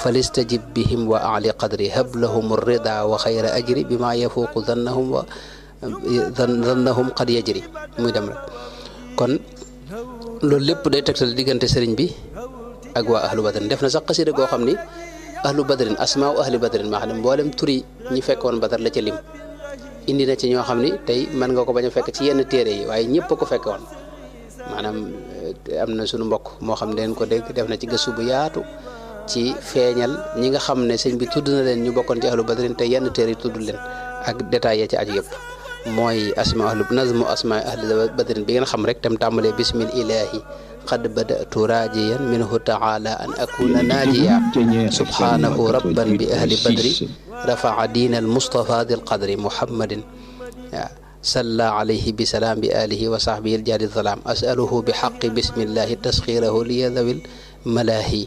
falistajib bihim wa ali qadri hab lahum rida wa xayra ajri bi ma yafuuqu dannahum wa zannahum qad yajri muy dem rek kon loolu lépp day tegtal diggante sëriñ bi ak waa ahlu badrin def na sax xasida goo xam ni ahlu badrin asmaa u ahli badrin maa xam ne mboolem turi ñi fekkoon badar la ca lim indi na ci ñoo xam ni tey mën nga ko bañ a fekk ci yenn téere yi waaye ñëpp a ko fekke woon maanaam am na suñu mbokk moo xam ne leen ko dégg def na ci gëstu bu yaatu ci feeñal ñi nga xam ne sëñ bi tudd na leen ñu bokkoon ci ahlu badrin te yenn téere yi tudd leen ak détails ya ci aju yëpp mooy asma ahlu nazmu asma ahli badrin bi ngeen xam rek tam tàmbalee bismil ilahi qad badatu rajiyan minhu taala an akuna naajiya subhanahu rabban bi ahli badri rafaa diina al mustafa dil qadri muhammadin waaw salla alayhi bi salaam bi alihi wa sahbihi aljaadi salaam asaluhu bi xaqi bismillahi tasxirahu liya dawil malaahi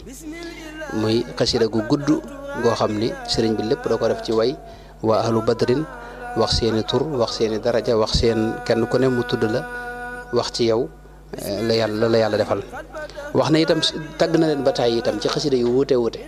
muy xasida gu gudd goo xam ni sëriñ bi lépp da ko def ci way waa ahlu badrin wax seeni tur wax seeni daraja wax seen kenn ku ne mu tudd la wax ci yow la yàlla la yàlla defal wax na itam tagg na leen ba tàyyi itam ci xasida yu wuute wuute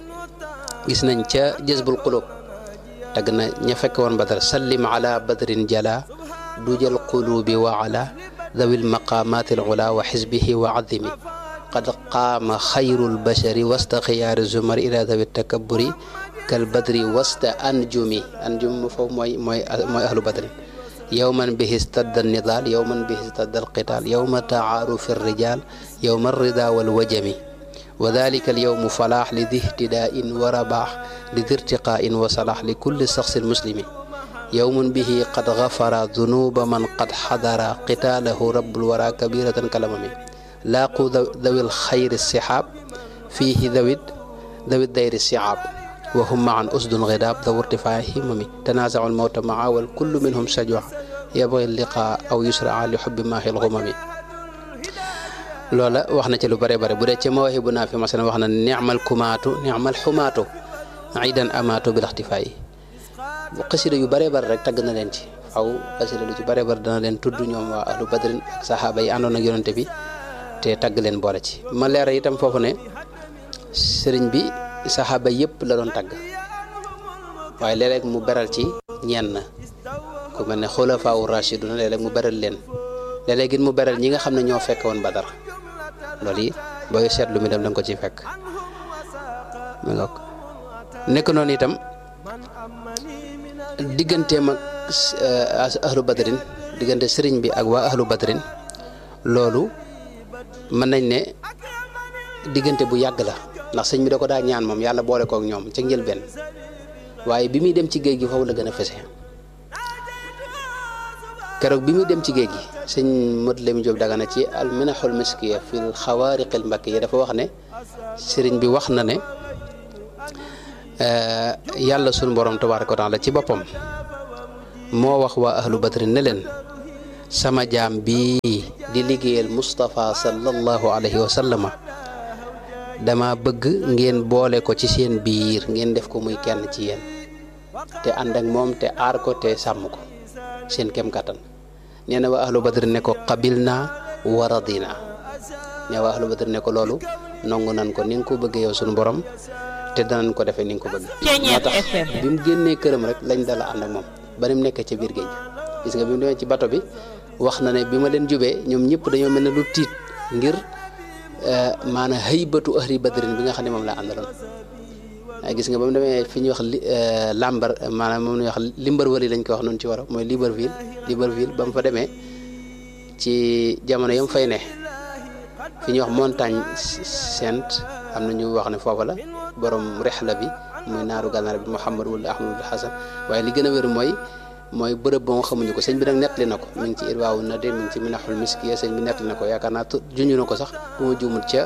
gis nañ ca jësbul qulub tagg na ña fekk woon badar sallim ala badrin jala dujal qulubi wa ala dawil maqamati al ula wa xisbihi wa adimi qad qaama xayru lbashari wasta xiyaari zumar ila dawi takaburi kal badri wasta anjumi anjum foofu mooy mooy mooy ahlu badrin yowman bihi stadda nidaal yowman bihi stadda alqitaal yowma taarufi alrijal yowma alrida walwajami wa dalika alyowmu falaax li di ihtidain wa rabaax li di irtiqaain wa salaax li kulli saxsi muslimi yowmun bihi qad gafara dunuba man qad xadara qitaalahu rabbul wara kabiratan kalamami laaqu dawil xayri sixaab fiihi dawid dawid dayri siaab wa hum maan usdun gidaab daw irtifaa himami tanaasacu almawta maa wal kullu minhum sajwa yabgi liqaa aw yusraa li xubbi maahi lxumami loola wax na ci lu bare bare bu dee ca mawaahibu naa fi masalan wax na nicmal kumaatu nicmal xumaatu idan amaatu bil ixtifaayi xasida yu bare bare rek tagg na leen ci aw xasida lu ci bare bare dana leen tudd ñoom waa ahlu badrin ak saxaaba yi àndoon ak yonante bi te tagg leen boole ci ma leera itam foofu ne sëriñ bi saxaaba yëpp la doon tagg waaye léeg-léeg mu beral ci ñenn ku mel ne xulafaa u rashiduna léeg-léeg mu beral leen léeg-léeg it mu beral ñi nga xam ne ñoo fekk woon badar loolu yi booy seetlu mi dem da nga ko ci fekk mi nga nekk noonu itam digganteem ak ahlu badrin diggante sëriñ bi ak waa ahlu badrin loolu mën nañ ne diggante bu yàgg la ndax sëñ bi da ko daa ñaan moom yàlla boole kook ñoom ca njëlbeen waaye bi muy dem ci géej gi foofu la gën a fese keroog bi muy dem ci géej gi sëñ Modou Lamine Diop Dagana ci al minaxul miskiya fil xawaariqil mbakkiya dafa wax ne sëriñ bi wax na ne yàlla sunu borom tabaaraka wa taala ci boppam moo wax waa ahlu badrin ne leen sama jaam bii di liggéeyal Moustapha sallallahu alayhi wa sallama dama bëgg ngeen boole ko ci seen biir ngeen def ko muy kenn ci yéen te ànd ak moom te aar ko te sàmm ko seen kem kattan nee na waa ahlu badr ne ko qabil naa wa radina ne waa ahlu badr ne ko loolu nongu nan ko ni nga ko bëggee yow suñu borom te danañ ko defee ni nga ko bëgg moo tax bi mu génnee këram rek lañ dala ànd ak moom ba ni mu nekkee ca biir géej gis nga bi mu demee ci bato bi wax na ne bi ma leen jubee ñoom ñëpp dañoo mel ne lu tiit ngir maanaam haybatu ahli badrin bi nga xam ne moom laa àndaloon waaye gis nga ba mu demee fi ñuy wax lambar maanaam moom la ñuy wax Limberville lañ ko wax noonu ci waro mooy Libreville Libreville ba mu fa demee ci jamono yam fay ne fi ñuy wax montagne sainte am na ñu wax ne foofa la borom rexla bi muy naaru gànnaar bi Mouhamad wala Ahmadul Hasan waaye li gën a wér mooy mooy bërëb ba nga xamuñu ko sëñ bi nag nettali na ko mi ngi ci irwaawu na de mi ngi ci minaxul miskiya sëñ bi nettali na ko yaakaar naa junj na ko sax bu ma juumul ca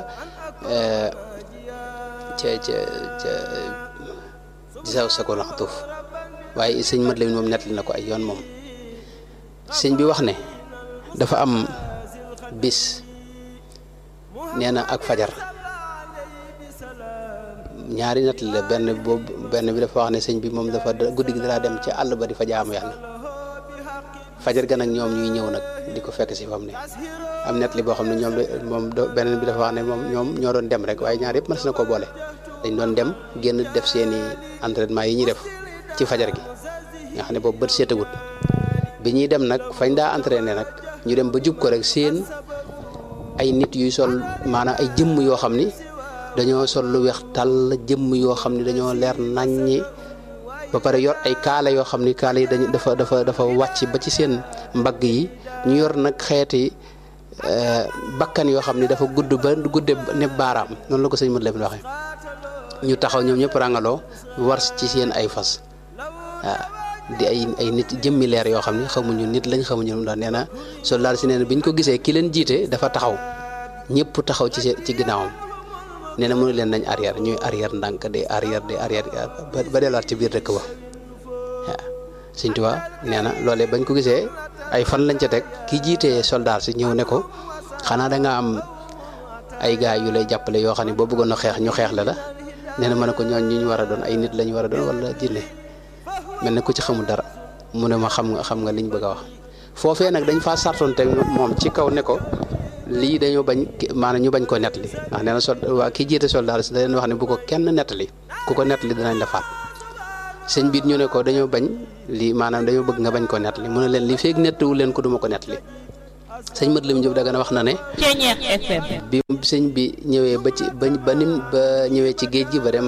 ca ca ca gisaw sakol xatuuf waaye sëñ mat la moom nettali na ko ay yoon moom sëñ bi wax ne dafa am bis nee na ak fajar ñaari nettali la benn boobu benn bi dafa wax ne sëñ bi moom dafa guddi gi dalaa dem ci àll ba di fa jaamu yàlla fajar ga nag ñoom ñuy ñëw nag di ko fekk si fam ne am nettali boo xam ne ñoom moom beneen bi dafa wax ne moom ñoom ñoo doon dem rek waaye ñaar yëpp mën na ko boole dañ doon dem génn def seeni entraînement yi ñuy def ci fajar gi nga xam ne boobu bët seetagut bi ñuy dem nag fañ daa entraîné nag ñu dem ba jub ko rek seen ay nit yuy sol maanaam ay jëmm yoo xam ni dañoo sol lu weex tàll jëmm yoo xam ni dañoo leer naññi ba pare yor ay kaala yoo xam ni kaala yi dañu dafa dafa dafa wàcc ba ci seen mbagg yi ñu yor nag xeeti bakkan yoo xam ni dafa gudd ba gudde ne baaraam noonu la ko sëñ Modou Lamine waxee ñu taxaw ñoom ñëpp rangaloo war ci seen ay fas waaw di ay ay nit jëmmi leer yoo xam ni xamuñu nit lañ xamuñu lu mu doon nee na soldaar si nee na bi ñu ko gisee ki leen jiite dafa taxaw ñëpp taxaw ci ci ginnaawam nee na mënu leen nañ arrière ñuy arrière ndànk de arrière de arrière ba delluwaat ci biir dëkk ba waaw Sëñ Tuubaa nee na loolee bañ ko gisee ay fan lañ ca teg ki jiitee soldaar si ñëw ne ko xanaa da nga am ay gaay yu lay jàppale yoo xam ne boo bëggoon a xeex ñu xeex la la nee na ma ne ko ñooñ ñu ñu war a doon ay nit lañ war a doon wala jinne mel ne ku ci xamul dara mu ne ma xam nga xam nga liñ bëgg a wax foofee nag dañ faa sartoon te moom ci kaw ne ko lii dañoo bañ maanaam ñu bañ ko nettali ndax nee na sol waa ki jiite soldaar si da leen wax ne bu ko kenn nettali ku ko nettali danañ la faat sëñ biit ñu ne ko dañoo bañ lii maanaam dañoo bëgg nga bañ ko nettali mu ne leen li feeg nettiwu leen ko duma ko nettali sëñ Mat Lam Jóob Dagana wax na ne bi sëñ bi ñëwee ba ci ba ba nim ba ñëwee ci géej gi ba dem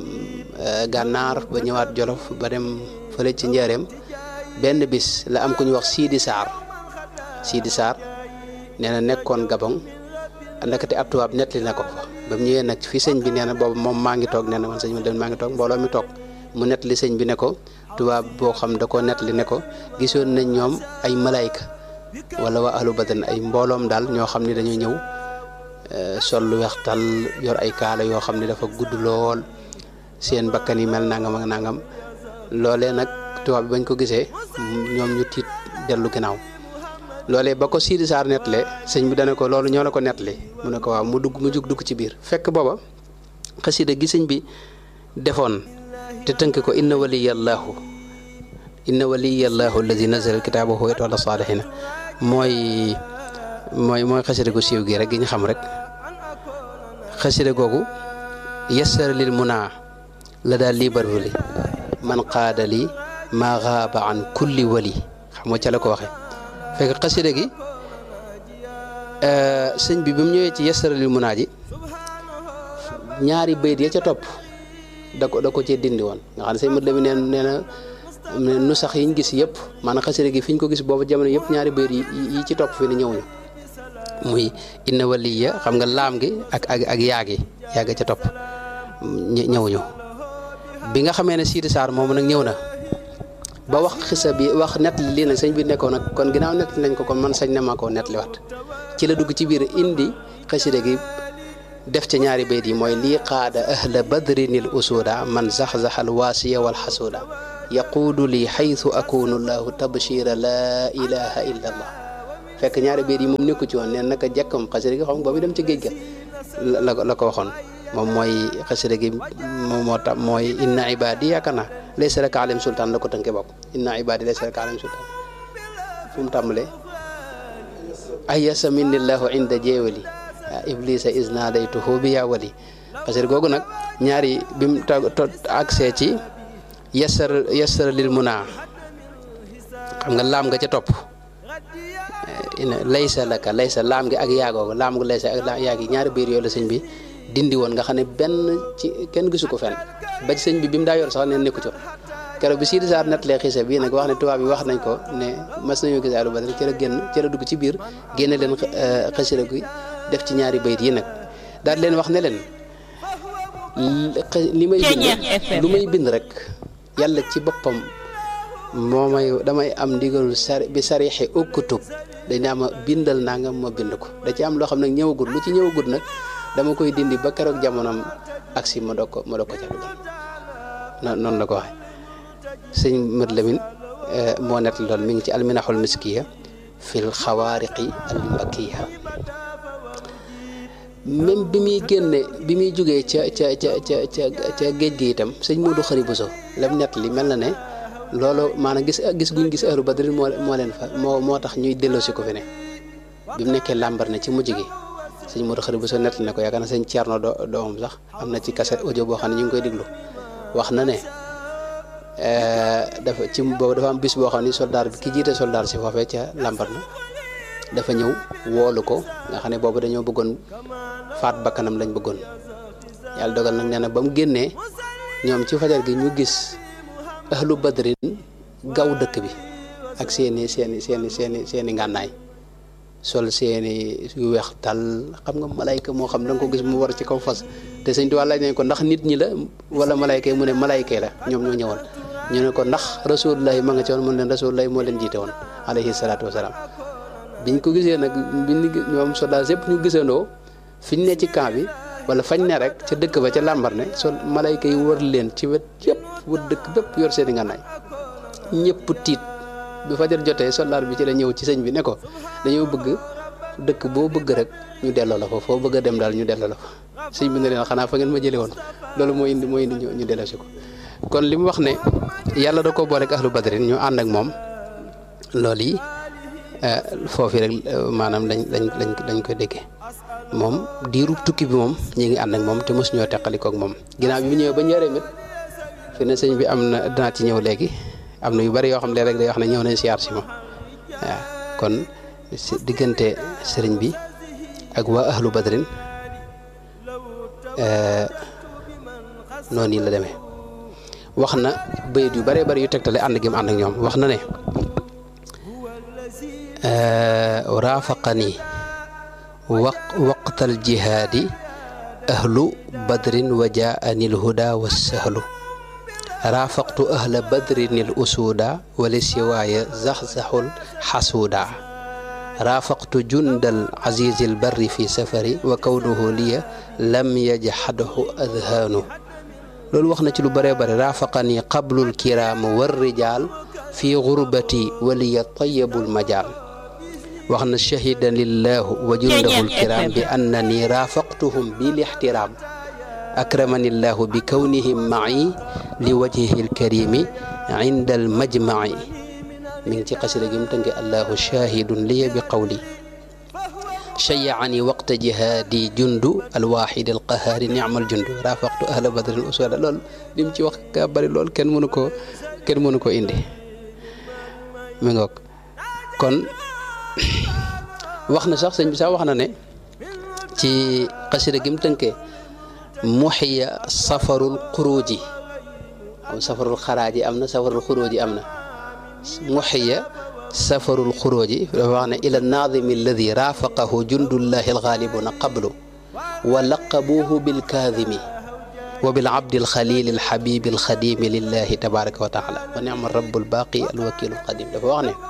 gànnaar ba ñëwaat jolof ba dem fële ci njaareem benn bis la am ku ñu wax Sidi Saar Sidi Saar nee na nekkoon Gabon ndakate ab tubaab nettali na ko fa ba mu ñëwee nag fi sëñ bi nee na boobu moom maa ngi toog nee na man sëñ bi maa ngi toog mbooloo mi toog mu nettali sëñ bi ne ko tubaab boo xam da koo nettali ne ko gisoon nañ ñoom ay malayka wala waa ahlu badan ay mbooloom daal ñoo xam ne dañoo ñëw sol lu weex tal yor ay kaala yoo xam ne dafa gudd lool seen bakkan yi mel nangam ak nangam loolee nag tubaab bi bañ ko gisee ñoom ñu tiit dellu ginnaaw loolee ba ko Sidi Saar nettalee sëñ bi dana ko loolu ñoo la ko nettali mu ne ko waaw mu dugg mu jug dugg ci biir fekk booba xasida gi sëñ bi defoon te tënk ko inna waliyallahu inna waliyallahu alladi nazala alkitaaba huwa yatawalla saalihina mooy mooy mooy xasida gu siiw gi rek gi ñu xam rek xasida googu yassara lil munaa la daal lii barwali man qaada li maa xaaba an kulli wali xam nga ca la ko waxee fekk xasida gi sëñ bi bi mu ñëwee ci yassara lil munaa ji ñaari bayit ya ca topp da ko da ko cee dindi woon nga xam ne sëñ Mat Lamin nee nee na nu sax yiñ gis yëpp maanaam xasida gi fi ñu ko gis boobu jamono yëpp ñaari bayit yi yi ci topp fi ne ñëwuñu muy inna waliya xam nga laam gi ak ak ak yaa gi yaa ga ca topp ñëwuñu bi nga xamee ne Sidi Sarr moomu nag ñëw na ba wax xisa bi wax nett li lii nag sëñ bi nekkoon nag kon ginnaaw nett nañ ko kon man sañ na maa koo nett li wat ci la dugg ci biir indi xasida gi def ca ñaari bayt yi mooy lii qaada ahla badrinil usuda man zaxzaxal waasiya wal xasuuda yaquudu lii xaytu akunu llahu tabshira laa ilaha illa allah fekk ñaari bayt yi moom nekku ci woon neen naka jekkam xasida gi xam nga boobu dem ci géej ga la la ko waxoon moom mooy xasida gi moom moo tax mooy inna ibadi yaakaar naa laysa laka alayhim sultaan la ko tënkee bokk inna ibadi laysa laka alayhim sultaan fu mu tàmbalee ayasa minnillahu inda jeewali iblisa isnadaytuhu bi yaa wali xasida googu nag ñaari bi mu agsee ci yasar yasar lil muna xam nga laam nga ca topp laysa laka laysa laam gi ak yaagoogu laam gu laysa ak yaag yi ñaari biir yooyu la sëñ bi dindi woon nga xam ne benn ci kenn gisu ko fenn ba ci sëñ bi bi mu daa yor sax neen nekku ci keroog bi Sidi Sarr nettalee xisa bii nag wax ne tubaab yi wax nañ ko ne mas nañoo gis Ahlu Badr ci la génn ci la dugg ci biir génne leen xasida gi def ci ñaari bayit yi nag daal leen wax ne leen li may bind lu may bind rek yàlla ci boppam moo may damay am ndigalul sar bi sarixi ukkutub dañ naa ma bindal naa nga ma bind ko da ci am loo xam nag ñëwagul lu ci ñëwagul nag dama koy dindi ba keroog jamonoom agsi ma doog ko ma doog ko ca dugal noonu la ko waxee sëñ Mat Lamin moo nett lool mi ngi ci alminaxul miskiya fil xawaariqi al mbakkiya même bi muy génne bi muy jógee ca ca ca ca ca ca géej gi itam sëñ Modou Xari Bousso lam nett li mel na ne loolu maanaam gis gis guñ gis ahlu badrin moo moo leen fa moo moo tax ñuy delloosi ko fi ne bi mu nekkee làmbar na ci mujj gi sëñ Modou Xari Bousso nett na ko yaakaar na sëñ Thierno do doomam sax am na ci cassette audio boo xam ne ñu ngi koy déglu wax na ne dafa ci boobu dafa am bis boo xam ni soldaar bi ki jiite soldaar si foofee ca Lambaréné dafa ñëw woolu ko nga xam ne boobu dañoo bëggoon faat bakkanam lañ bëggoon yàlla dogal nag nee na ba mu génnee ñoom ci fajar gi ñu gis ahlu badrin gaw dëkk bi ak seeni seeni seeni seeni seeni ngànnaay sol seeni yu weex tal xam nga malayka moo xam da nga ko gis mu war ci kaw fas te sëñ Tuubaa laaj nañ ko ndax nit ñi la wala malayka yi mu ne malayka yi la ñoom ñoo ñëwoon ñu ne ko ndax rasulullahi ma nga ci woon mu ne leen rasulullahi moo leen jiite woon alayhi salaatu wasalaam biñ ko gisee nag biñ ñoom soldat yëpp ñu gisandoo fiñ ne ci camp bi wala fañ ne rek ca dëkk ba ca Lambaréné sol malayka yi wër leen ci wet yëpp wër dëkk bépp yor seeni ngànnaay ñëpp tiit bi fajar jotee soldaar bi ci la ñëw ci sëñ bi ne ko dañoo bëgg dëkk boo bëgg rek ñu delloo la fa foo bëgg a dem daal ñu delloo la fa sëñ bi ne leen xanaa fa ngeen ma jëlee woon loolu moo indi moo indi ñu delloo si ko kon li mu wax ne yàlla da ko boole ak ahlu badrin ñu ànd ak moom loolu yi foofu rek maanaam lañ lañ lañ lañ koy déggee moom diiru tukki bi moom ñi ngi ànd ak moom te mosu ñoo teqalikoo ak moom ginnaaw bi mu ñëwee ba njëriñ it fi ne sëñ bi am na dinaa ci ñëw léegi am na yu bari yoo xam ne rek day wax ne ñëw nañ siyaar si ma waaw kon si diggante sëriñ bi ak waa ahlu badrin noonu yi la demee wax na bayit yu bëree bëri yu tegtale ànd gi mu ànd ak ñoom wax na ne raafaqani waq waqtal jihaadi ahlu badrin wa jaani lhuda wassahlu raafaqtu ahla badrin al usuuda wali siwaaya zaxzaxul xasuuda raafaqtu jundal azizi al barri fi safari wa kawnuhu liya lam yajxadhu adhaanu loolu wax na ci lu bëree bëri raafaqani qablul kiraam war rijaal fi gurbati waliya tayabul majaal wax na shahida lillahu wa jundahu lkiram bi annani raafaqtuhum bil ixtiraam akramani llahu bi kawnihim maci li wajhihi lkarimi inda almajmaci mi ngi ci xasida gi mu tënke allahu shahidun liya bi qawli shayacani waqta jihaadi jundu alwaxidi alqahaari nicmal jundu raafaqtu ahla badrin uswada lool li mu ci wax ka bëri lool kenn mënu ko kenn mënu ko indi mi ngoog kon wax na sax sëñ bi sax wax na ne ci xasida gi mu tënkee muxiya safarul xuruuji am safarul xaraaji am na safarul xuruuji am na muxiya safarul xuruuji dafa wax ne ila naadimi alladi raafaqahu jundullahi alxaalibuna qablu wa laqabuuhu bilkaadimi wa bilabdi alxalili alxabibi alxadimi lillahi tabaraka wa taala wa nicma rabu albaqi alwakilu alqadim dafa wax ne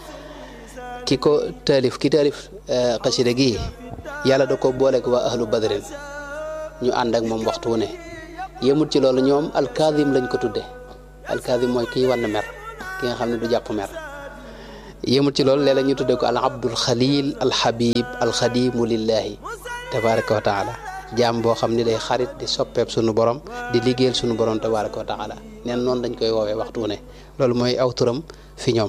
ki ko taalif ki taalif xasida gi yàlla da ko booleeg waa ahlu badrin ñu ànd ak moom waxtu wu ne yemut ci loolu ñoom alkaadim lañ ko tudde alkaadim mooy kiy wann mer ki nga xam ne du jàpp mer yemut ci loolu léeg-léeg ñu tudde ko al abdul xalil al habib al xadimu lillahi tabaraka wa taala jaam boo xam ni day xarit di soppeeb sunu borom di liggéeyal sunu borom tabaraka wa taala neen noonu dañ koy woowee waxtu wu ne loolu mooy aw turam fi ñoom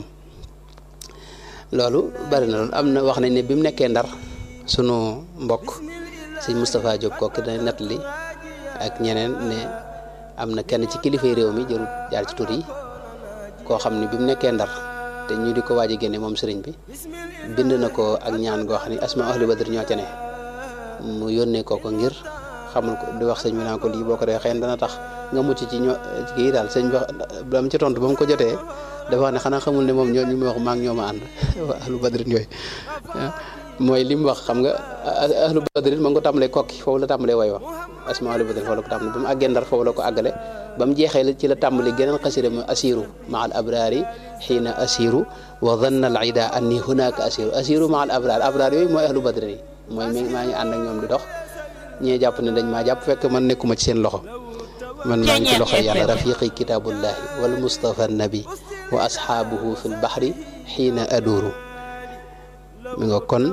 loolu bari na loolu am na wax nañ ne bi mu nekkee ndar sunu mbokk sëñ Moustapha Diop kooku dana nettali ak ñeneen ne am na kenn ci kilifay réew mi jërul jaar ci tur yi koo xam ne bi mu nekkee ndar te ñu di ko waaj a génne moom sëriñ bi bind na ko ak ñaan goo xam ne asma ahli badr ñoo ca ne mu yónnee ko ko ngir xamal ko di wax sëñ bi naa ko lii boo ko defee xëy na dana tax nga mucc ci ñoo kii daal sëñ bi ba mu ci tontu ba mu ko jotee dafa wax ne xanaa xamul ne moom ñoo ñu ma wax maa ngi ñoo ma ànd waa ahlu badrin yooyu mooy li mu wax xam nga ahlu badrin ma ngi ko tàmbalee kokki foofu la tàmbalee way wax asma ahlu badrin foofu la ko tàmbalee ba mu àggee ndar foofu la ko àggale ba mu jeexee ci la tàmbali geneen xasida mu asiru maa al abraari xiina asiru wa danna al ida anni hunaka asiru asiru maa al abraar abraar yooyu mooy ahlu badrin yi mooy mi maa ngi ànd ak ñoom di dox ñee jàpp ne dañ maa jàpp fekk man nekkuma ci seen loxo man maa ngi ci loxo yàlla rafiqi kitaabullahi wal mustafa nabi wa asxaabuhu fi lbaxri xiina aduuru mi nga kon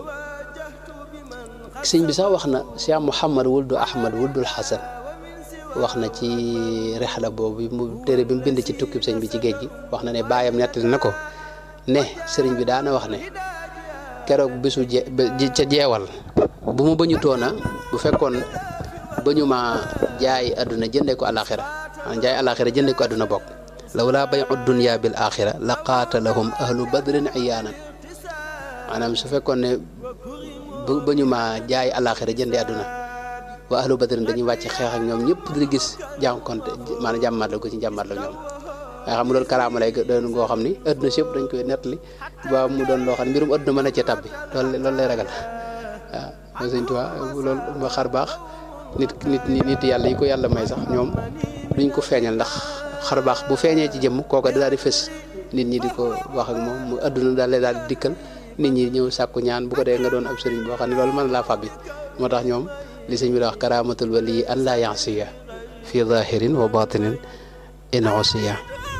sëñ bi sax wax na Cheikh Mouhamad wuldu Ahmad wuldul Xasan wax na ci rexla boobu mu téere bi mu bind ci tukkib sëñ bi ci géej gi wax na ne baayam nettali na ko ne sëriñ bi daana wax ne keroog bisu je ca jeewal bu ma bañu toona bu fekkoon bañu ma jaay àdduna jëndee ko àlaxira maanaam jaay àlaxira jëndee ko àdduna bokk lawlaa bay'u dunya bil axira la qaatalahum ahlu badrin iyaanan maanaam su fekkoon ne bu ba ñu ma jaay alaxira jëndi àdduna waa ahlu badrin dañuy wàcc xeex ak ñoom ñëpp di gis jànkonte maanaam jàmmaat la ko ci jàmmaat la ñoom nga xam mu doon karaama lay doon ngoo xam ni adduna si yëpp dañ koy nettali ba mu doon loo xam ne mbirum adduna mën a cee tabbi loolu loolu lay ragal waaw mooy sëñ Tuubaa loolu ma xar baax nit nit nit yàlla yi ko yàlla may sax ñoom duñ ko feeñal ndax xar baax bu feeñee ci jëmm kooka daal di fës nit ñi di ko wax ak moom mu adduna daal lay daal di dikkal nit ñi ñëw sàkku ñaan bu ko dee nga doon ab sëriñ boo xam ne loolu mën laa fàbbi moo tax ñoom li sëñ bi la wax karamatul wali an laa yansiya fi zahirin wa batinin in usiya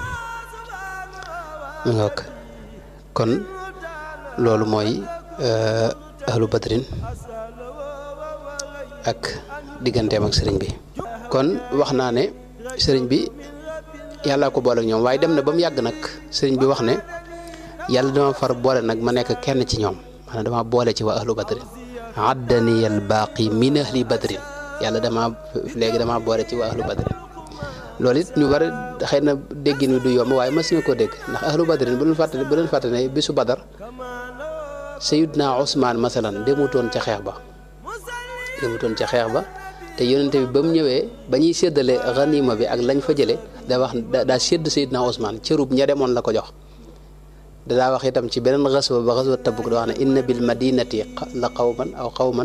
mu ngoog kon loolu mooy ahlu badrin ak digganteem ak sëriñ bi kon wax naa ne sëriñ bi yàlla ko boole ak ñoom waaye dem na ba mu yàgg nag sëriñ bi wax ne yàlla dama far boole nag ma nekk kenn ci ñoom maanaam dama boole ci waa ahlu badrin addani al baaqi min ahli badrin yàlla dama léegi dama boole ci waa ahlu badrin loolu it ñu bari xëy na déggin wi du yomb waaye mas na koo dégg ndax ahlu badrin bu leen fàtte bu leen fàtte ne bisu badar sayidna Ousmane masalan demutoon ca xeex ba demutoon ca xeex ba te yonente bi ba mu ñëwee ba ñuy séddale ganima bi ak lañ fa jële da wax daa sédd sayidna Ousmane cërub ña demoon la ko jox dadaa wax itam ci beneen xaswa ba xaswa tabuk da wax ne inna bil madinati la qawman aw qawman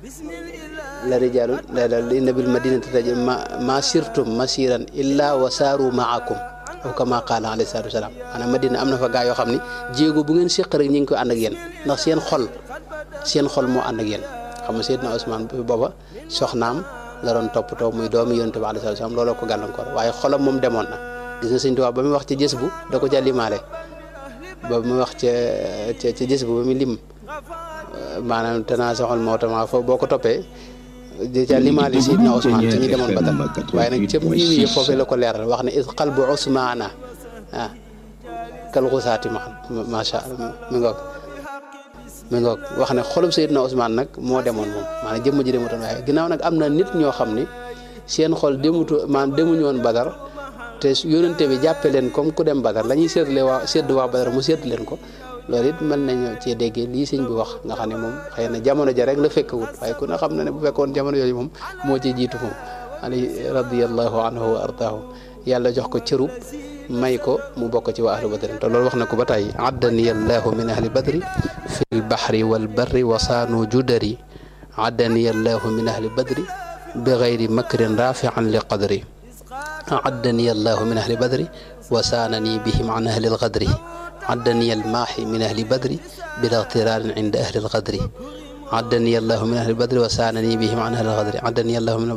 la rijaalun inna bil madinati ma ma sirtum masiran illa wa saaru maakum aw kama qaala alayhi salaatu wasalaam maanaam madina am na fa gaa yoo xam ne jéego bu ngeen séq rek ñu ngi koy ànd ak yéen ndax seen xol seen xol moo ànd ak yéen xam nga Seydina Ousmane booba soxnaam la doon toppatoo muy doomi yonent bi alayhi salaatu wasalaam looloo ko gàllankoor waaye xolam moom demoon na gis nga Sëñ Tuubaa ba muy wax ci jës bu da ko ca limaale ba muy wax ca ca ca jës bu ba muy lim maanaam tanaa soxal moo tama foofu boo ko toppee ca limaale Seydina Ousmane ci ñi demoon Badar waaye nag cëpp ñu ngi foofee la ko leeral wax ne is qalbu Ousmana ah kal xusaati ma macha allah mi ngoog mi ngoog wax ne xolub Seydina Ousmane nag moo demoon moom maanaam jëmm ji demutoon waaye ginnaaw nag am na nit ñoo xam ni seen xol demutu maanaam demuñu woon Badar te yónente bi jàppe leen comme ku dem Badar la ñuy séddale waa sédd waa Badar mu sédd leen ko loolu it mën nañu cee déggee lii sëñ bi wax nga xam ne moom xëy na jamono ja rek la fekkawut waaye ku ne xam na ne bu fekkoon jamono yooyu moom moo ci jiitu moom ali radiyallahu anhu wa ardaahu yàlla jox ko cërub may ko mu bokk ci waa ahlu badrin te loolu wax na ko ba tey addani allahu min ahli badri fi lbahri walbarri wa saanu judari addani allahu min ahli badri bi gayri makrin rafian li qadri addani allahu min ahli badri wa saanani bihim an ahli lgadri عدني الماحي من أهل بدر بلا اغترار عند أهل الغدر عدني الله من أهل بدر وسانني بهم عن أهل الغدر عدني الله من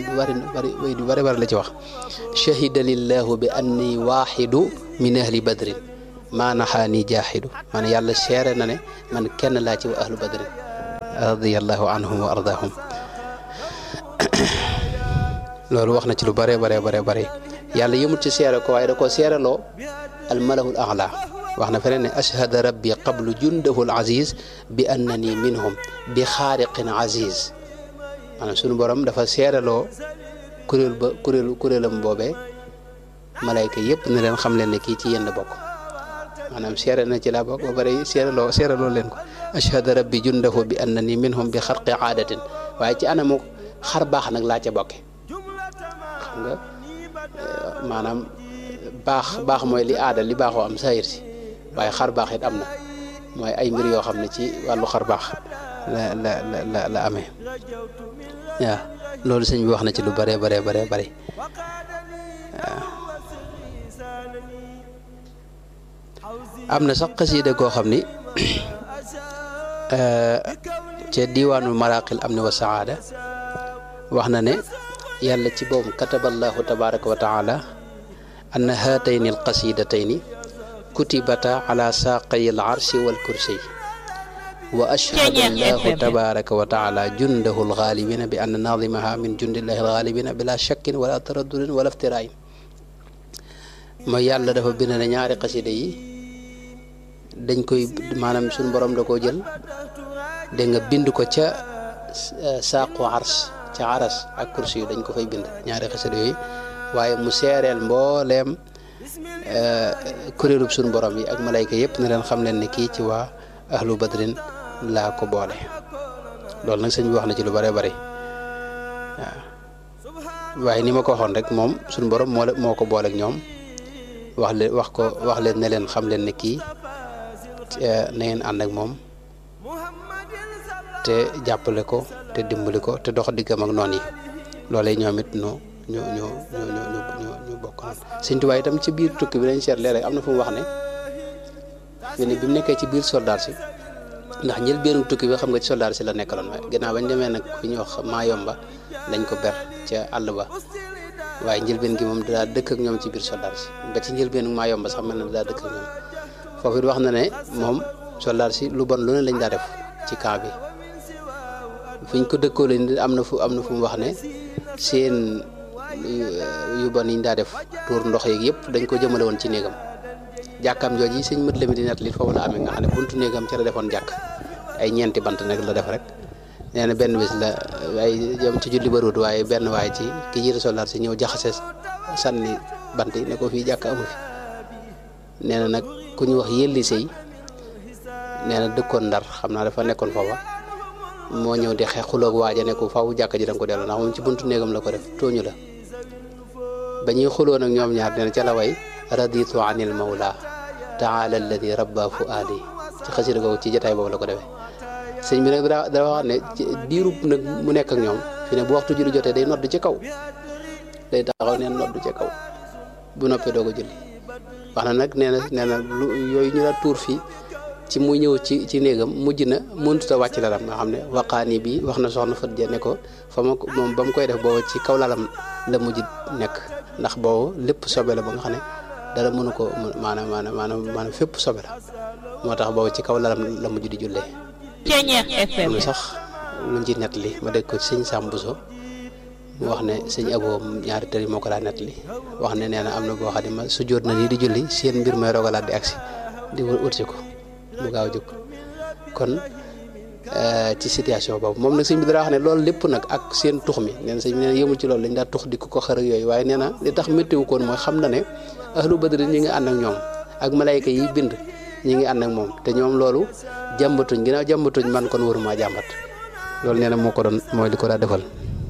بر بر بر لا شهد لله بأني واحد من أهل بدر ما نحاني جاحد من يالا شيرنا من كان لا أهل بدر رضي الله عنهم وأرضاهم loolu wax na ci lu bare bare bare bare yàlla yëmut ci seere ko waaye da ko seereloo almalahul a'la wax na feneen ne ashhada rabbi qablu jundahu al aziz bi annani minhum bi xaariqin aziz maanaam sunu borom dafa seereloo kuréel ba kuréelu kuréelam boobee malayka yëpp ne leen xam leen ne kii ci yenn bokk maanaam seere na ci laa bokk ba pare seereloo seereloo leen ko ashhada rabbi jundahu bi annani minhum bi xarqi aadatin waaye ci anamu xar baax nag laa ca bokke xam nga maanaam baax baax mooy li aada li baaxoo am saayir si waaye xar baax it am na mooy ay mbir yoo xam ne ci wàllu xar baax la la la la amee waaw loolu sëñ bi wax na ci lu bare bare bare bare waaw am na sax xasiida koo xam ni ca diwaanu maraqil am ni wa saada wax na ne yàlla ci boobu kataballahu tabaraka wa taala أن هاتين القصيدتين كتبتا على ساقي العرش والكرسي وأشهد الله تبارك وتعالى جنده الغالبين بأن ناظمها من جند الله الغالبين بلا شك ولا تردد ولا افتراء ما يالا dafa bind na ñaari xasida yi dañ koy maanaam suñu borom da koo jël da nga bind ko ca saaqu ars ca aras ak kursi yu dañ ko fay bind ñaari xasida yooyu waaye mu seereel mbooleem kuréelub suñu borom yi ak malayka yëpp ne leen xam leen ne kii ci waa ahlu badrin laa ko boole loolu nag sëñ bi wax na ci lu bare bari waaw waaye ni ma ko waxoon rek moom suñu borom moo moo ko boole ak ñoom wax leen wax ko wax leen ne leen xam leen ne kii na ngeen ànd ak moom te jàppale ko te dimbali ko te dox diggam ak noon yi loolee ñoom it ñu ñu ñu ñu ñu ñu ñu bokk noonu Sëñ Tuubaa itam ci biir tukki bi dañ seet léeg-léeg am na fu mu wax ne fi ne bi mu nekkee ci biir soldat si ndax njël benn tukki bi xam nga ci soldat si la nekkaloon waaye ginnaaw bañ demee nag fi ñuy wax Maayomba lañ ko ber ca àll ba waaye njëlbeen gi moom daa dëkk ak ñoom ci biir soldat si ba ci njëlbeen maa yomba sax mel na daa dëkk ak ñoom foofu it wax na ne moom soldat si lu bon lu ne lañ daa def ci camp bi fiñ ko dëkkoo leen am na fu am na fu mu wax ne seen yu bon yi ñu daa def tuur ndox yeeg yëpp dañ ko jëmale woon ci néegam jàkkaam jooju yi sëñ mët la mi di net li foofu la amee nga xam ne buntu néegam ca la defoon jàkk ay ñeenti bant nag la def rek nee na benn bis la ay yom ci julli baruut waaye benn waaye ci ki jiite soldaar si ñëw jaxase sànni bant yi ne ko fii jàkk amu fi nee na nag ku ñu wax yëlli sëy nee na dëkkoon ndar xam naa dafa nekkoon foofa moo ñëw di xeex xuloog waaja ne ko faw jàkk ji da nga ko delloo ndax moom ci buntu néegam la ko def tooñu la ba ñuy xuloo nag ñoom ñaar nee na ca la way raditu anil mawla taala alladi rabba fuaadi ci xasida googu ci jotaay boobu la ko defee sëñ bi nag daa daa wax ne diirub nag mu nekk ak ñoom fi ne bu waxtu julli jotee day nodd ci kaw day taxaw neen nodd ci kaw bu noppee doo ko julli wax na nag nee na nee na lu yooyu ñu la tuur fii ci muy ñëw ci ci néegam mujj na mënut a wàcc lalam nga xam ne waqaani bi wax na soxna Fat Ja ne ko fa ma moom ba mu koy def boobu ci kaw lalam la mujj nekk ndax boobu lépp sobe la ba nga xam ne dara mënu ko maanaam maanaam maanaam maanaam fépp sobe la moo tax boobu ci kaw lalam la mujj di jullee Ceeñeex FM sax luñ ci nett li ma dégg ko ci sëñ Sam Bousso mu wax ne sëñ Abo ñaari tëri moo ko daa nett li wax ne nee na am na boo xam ne ma su jóot na nii di julli seen mbir may rogalaat di agsi di wërsi ko mu gaaw jóg kon ci situation boobu moom nag sëñ bi dara wax ne loolu lépp nag ak seen tux mi nee na sëñ bi nee na yëmul ci loolu dañ daa tux di ko ko xër ak yooyu waaye nee na li tax méttiwu koon mooy xam na ne ahlu badri ñi ngi ànd ak ñoom ak malayka yi bind ñi ngi ànd ak moom te ñoom loolu jàmbatuñ ginnaaw jàmbatuñ man kon waruma jàmbat loolu nee na moo ko doon mooy li ko daa defal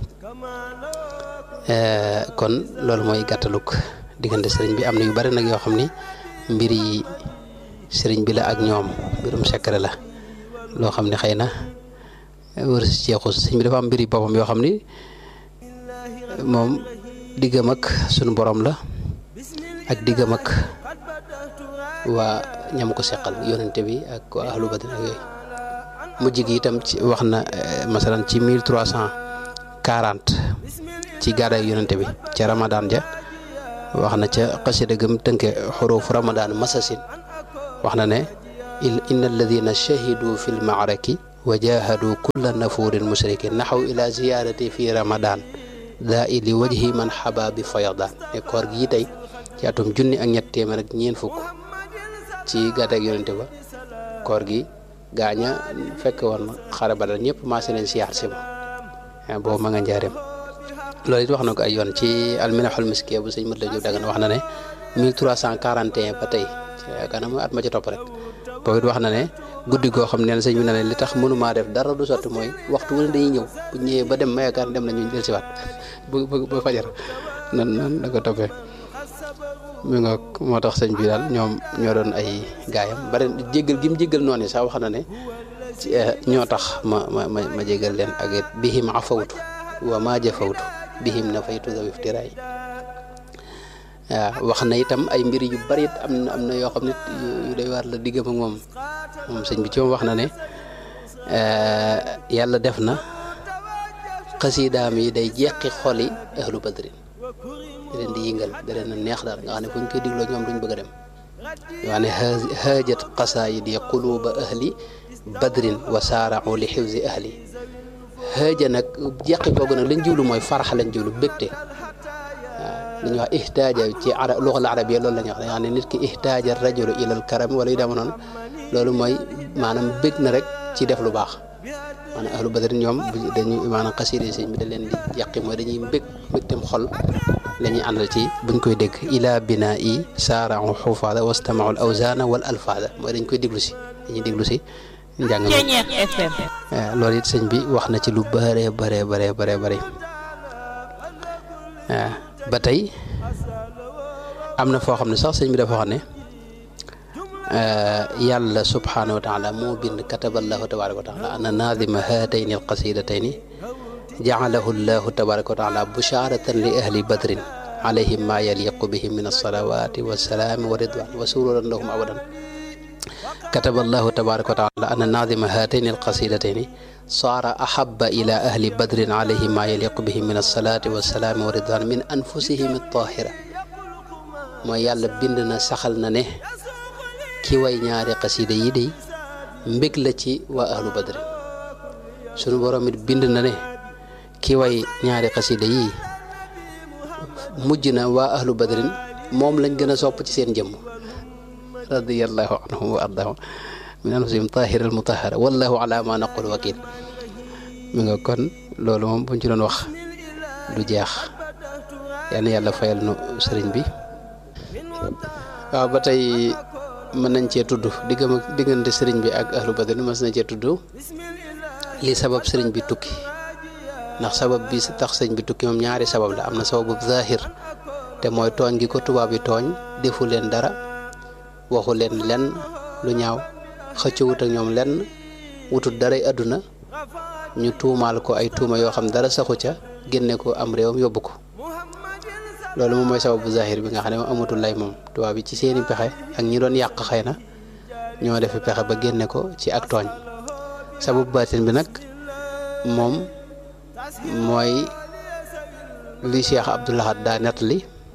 kon loolu mooy gàttaluk diggante sëriñ bi am na yu bari nag yoo xam ni mbir yi sëriñ bi la ak ñoom mbirum secret la loo xam ne xëy na wër si ceexus sëriñ bi dafa am mbir yi boppam yoo xam ni moom diggam ak sunu borom la ak diggam ak waa ñam ko seqal yonente bi ak waa ahlu badr ak yooyu mujj gi itam ci wax na masalan ci mille trois cent quarante ci gàddaay yonente bi ca ramadan ja wax na ca xasida gëm tënke xuruuf ramadan masasin wax na ne inna alladina shahidu fi lmaaraki wa jahadu kulla nafurin mushrikin naxaw ila ziyarati fi ramadan daa ili wajhi man xaba bi fayadaan ne koor gi tey ci atum junni ak ñett téeméer ak ñeent fukk ci gàddaay yonente ba koor gi gaaña fekk woon xare ba dal ñëpp maase leen siyaar si ma boobu ma nga njaareem loolu it wax na ko ay yoon ci alminaxul miskiya bu sëñ mët la jóg dagan wax na ne 1341 ba tey yaakaar naa mooy at ma ci topp rek boobu it wax na ne guddi goo xam ne sëñ bi na ne li tax mënumaa def dara du sotti mooy waxtu wu ne dañuy ñëw bu ñëwee ba dem ma yaakaar dem nañu del siwaat bu ba fajar nan nan da ko toppee mi nga moo tax sëñ bi daal ñoom ñoo doon ay gaayam bari jéggal gi mu jéggal noonu sax wax na ne ñoo tax ma ma ma ma jéggal leen ak it bihim afawtu wa ma jafawtu bihim na faytu daw iftiraay waaw wax na itam ay mbir yu bari it am na am na yoo xam ne yu doy waar la diggam ak moom moom sëñ bi ci moom wax na ne yàlla def na xasiidaam yi day jeqi xoli ahlu badrin da leen di yëngal da leen a neex daal nga xam ne fu ñu koy digloo ñoom duñ bëgg a dem yoo xam ne haajat qasaayid ya quluuba ahli badrin wa saarau li xifzi ahli haaja nag jeqi googu nag lañ jublu mooy farax lañ jublu bégte waaw li ñuy wax ihtaaja ci ara luxal arabiya loolu la ñuy wax da nga xam ne nit ki ihtaaja rajulu ilal karam wala yu dema noonu loolu mooy maanaam bég na rek ci def lu baax maanaam ahlu badrin ñoom dañuy maanaam xasiide sëñ bi da leen di yàqi mooy dañuy mbég mbégtem xol la ñuy àndal ci buñ koy dégg ila binaa i saarau xufaada wastamaul awzaana wal alfaada mooy dañ koy déglu si dañuy déglu si njàng mi Ceñeex FM. loolu it sëñ bi wax na ci lu bare bare bare bare bare ba tey am na foo xam ne sax sëñ bi dafa wax ne yàlla subhaanahu wa taala moo bind kataballahu tabaraka wa taala ana naadima haatayni alqasidatayni jacalahu llahu tabaraka wa taala busharatan li ahli badrin alayhim ma yaliqu bihim min alsalawati walsalaami wa ridwan wa sururan lahum abadan كتب الله تبارك وتعالى أن ناظم هاتين القصيدتين صار أحب إلى أهل بدر عليه ما يليق بهم من الصلاة والسلام والرضوان من أنفسهم الطاهرة ما يالا بندنا سخلنا نه كي واي ñaari قصيدة yi day mbég la ci waa ahlu badr sunu borom it bind na ne ki way ñaari xasida yi mujj na waa ahlu badrin moom lañ gën a sopp ci seen jëmm radiyallahu anhum wa ardahum min anfusihim tahira al mutahara wallahu ala ma naqul wakil mi nga kon loolu moom buñ ci doon wax du jeex yal na yàlla fayal nu sëriñ bi waaw ba tey mën nañ cee tudd diggam diggante sëriñ bi ak ahlu badr mas nañ cee tudd li sabab sëriñ bi tukki ndax sabab bi tax sëriñ bi tukki moom ñaari sabab la am na sababu zahir te mooy tooñ gi ko tubaab yi tooñ defu leen dara waxu leen lenn lu ñaaw xëcc wut ak ñoom lenn wutut daray àdduna ñu tuumaal ko ay tuuma yoo xam dara saxu ca génne ko am réewam yóbbu ko loolu moom mooy sababu zahir bi nga xam ne moom amatul lay moom tubaab yi ci seeni pexe ak ñi doon yàq xëy na ñoo defi pexe ba génne ko ci ak tooñ sababu baatin bi nag moom mooy li Cheikh Abdou Lahad daa nettali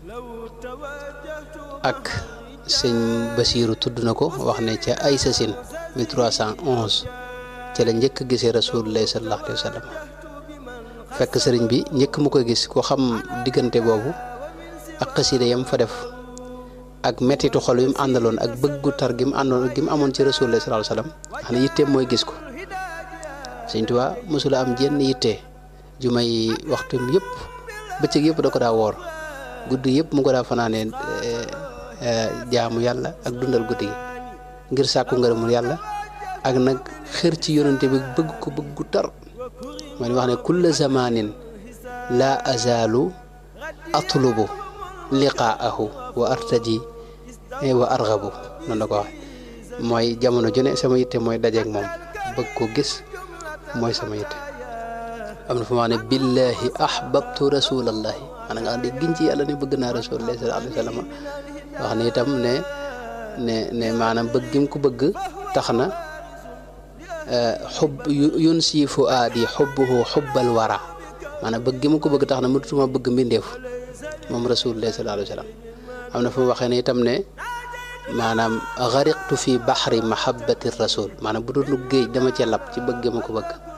ak sëñ Basiiru tudd na ko wax ne ca ay sasin 1311 ca la njëkk gisee rasulullahi sallallahu alayhi wa sallam fekk sëriñ bi njëkk mu koy gis ko xam diggante boobu ak xasida yam fa def ak mettitu xol yu mu àndaloon ak bëggu tar gi mu àndoon gi mu amoon ci rasulullahi sallallahu alayhi wa sallam xam ne yitteem mooy gis ko sëñ Tuubaa mosula am jenn yitte ju may waxtum yëpp bëccëg yëpp da ko daa woor guddi yëpp mu ko daa fanaanee jaamu yàlla ak dundal guddi gi ngir sàkku ngërëmul yàlla ak nag xër ci yonante bi bëgg ko bëggu tar man wax ne kulla zamanin la azalu atlubu liqaahu wa artaji wa argabu noonu la ko waxe mooy jamono ju ne sama yitte mooy dajeeg moom bëgg ko gis mooy sama yitte am na fu ma ne billahi ahbabtu rasulallahi maanaam nga xam ne giñ ci yàlla ne bëgg naa rasulullahi sallallahu alayhi wa sallam wax ne itam ne ne ne maanaam bëgg gi mu ko bëgg tax na xub yun sii fu aadi xubbuhu xubbal wara maanaam bëgg gi mu ko bëgg tax na mënutuma bëgg mbindeef moom rasulullah sallallahu alayhi wa sallam am na fu mu waxee ne itam ne maanaam xariqtu fi baxri mahabbati rasul maanaam bu doon géej dama cee lab ci bëgg gi ma ko bëgg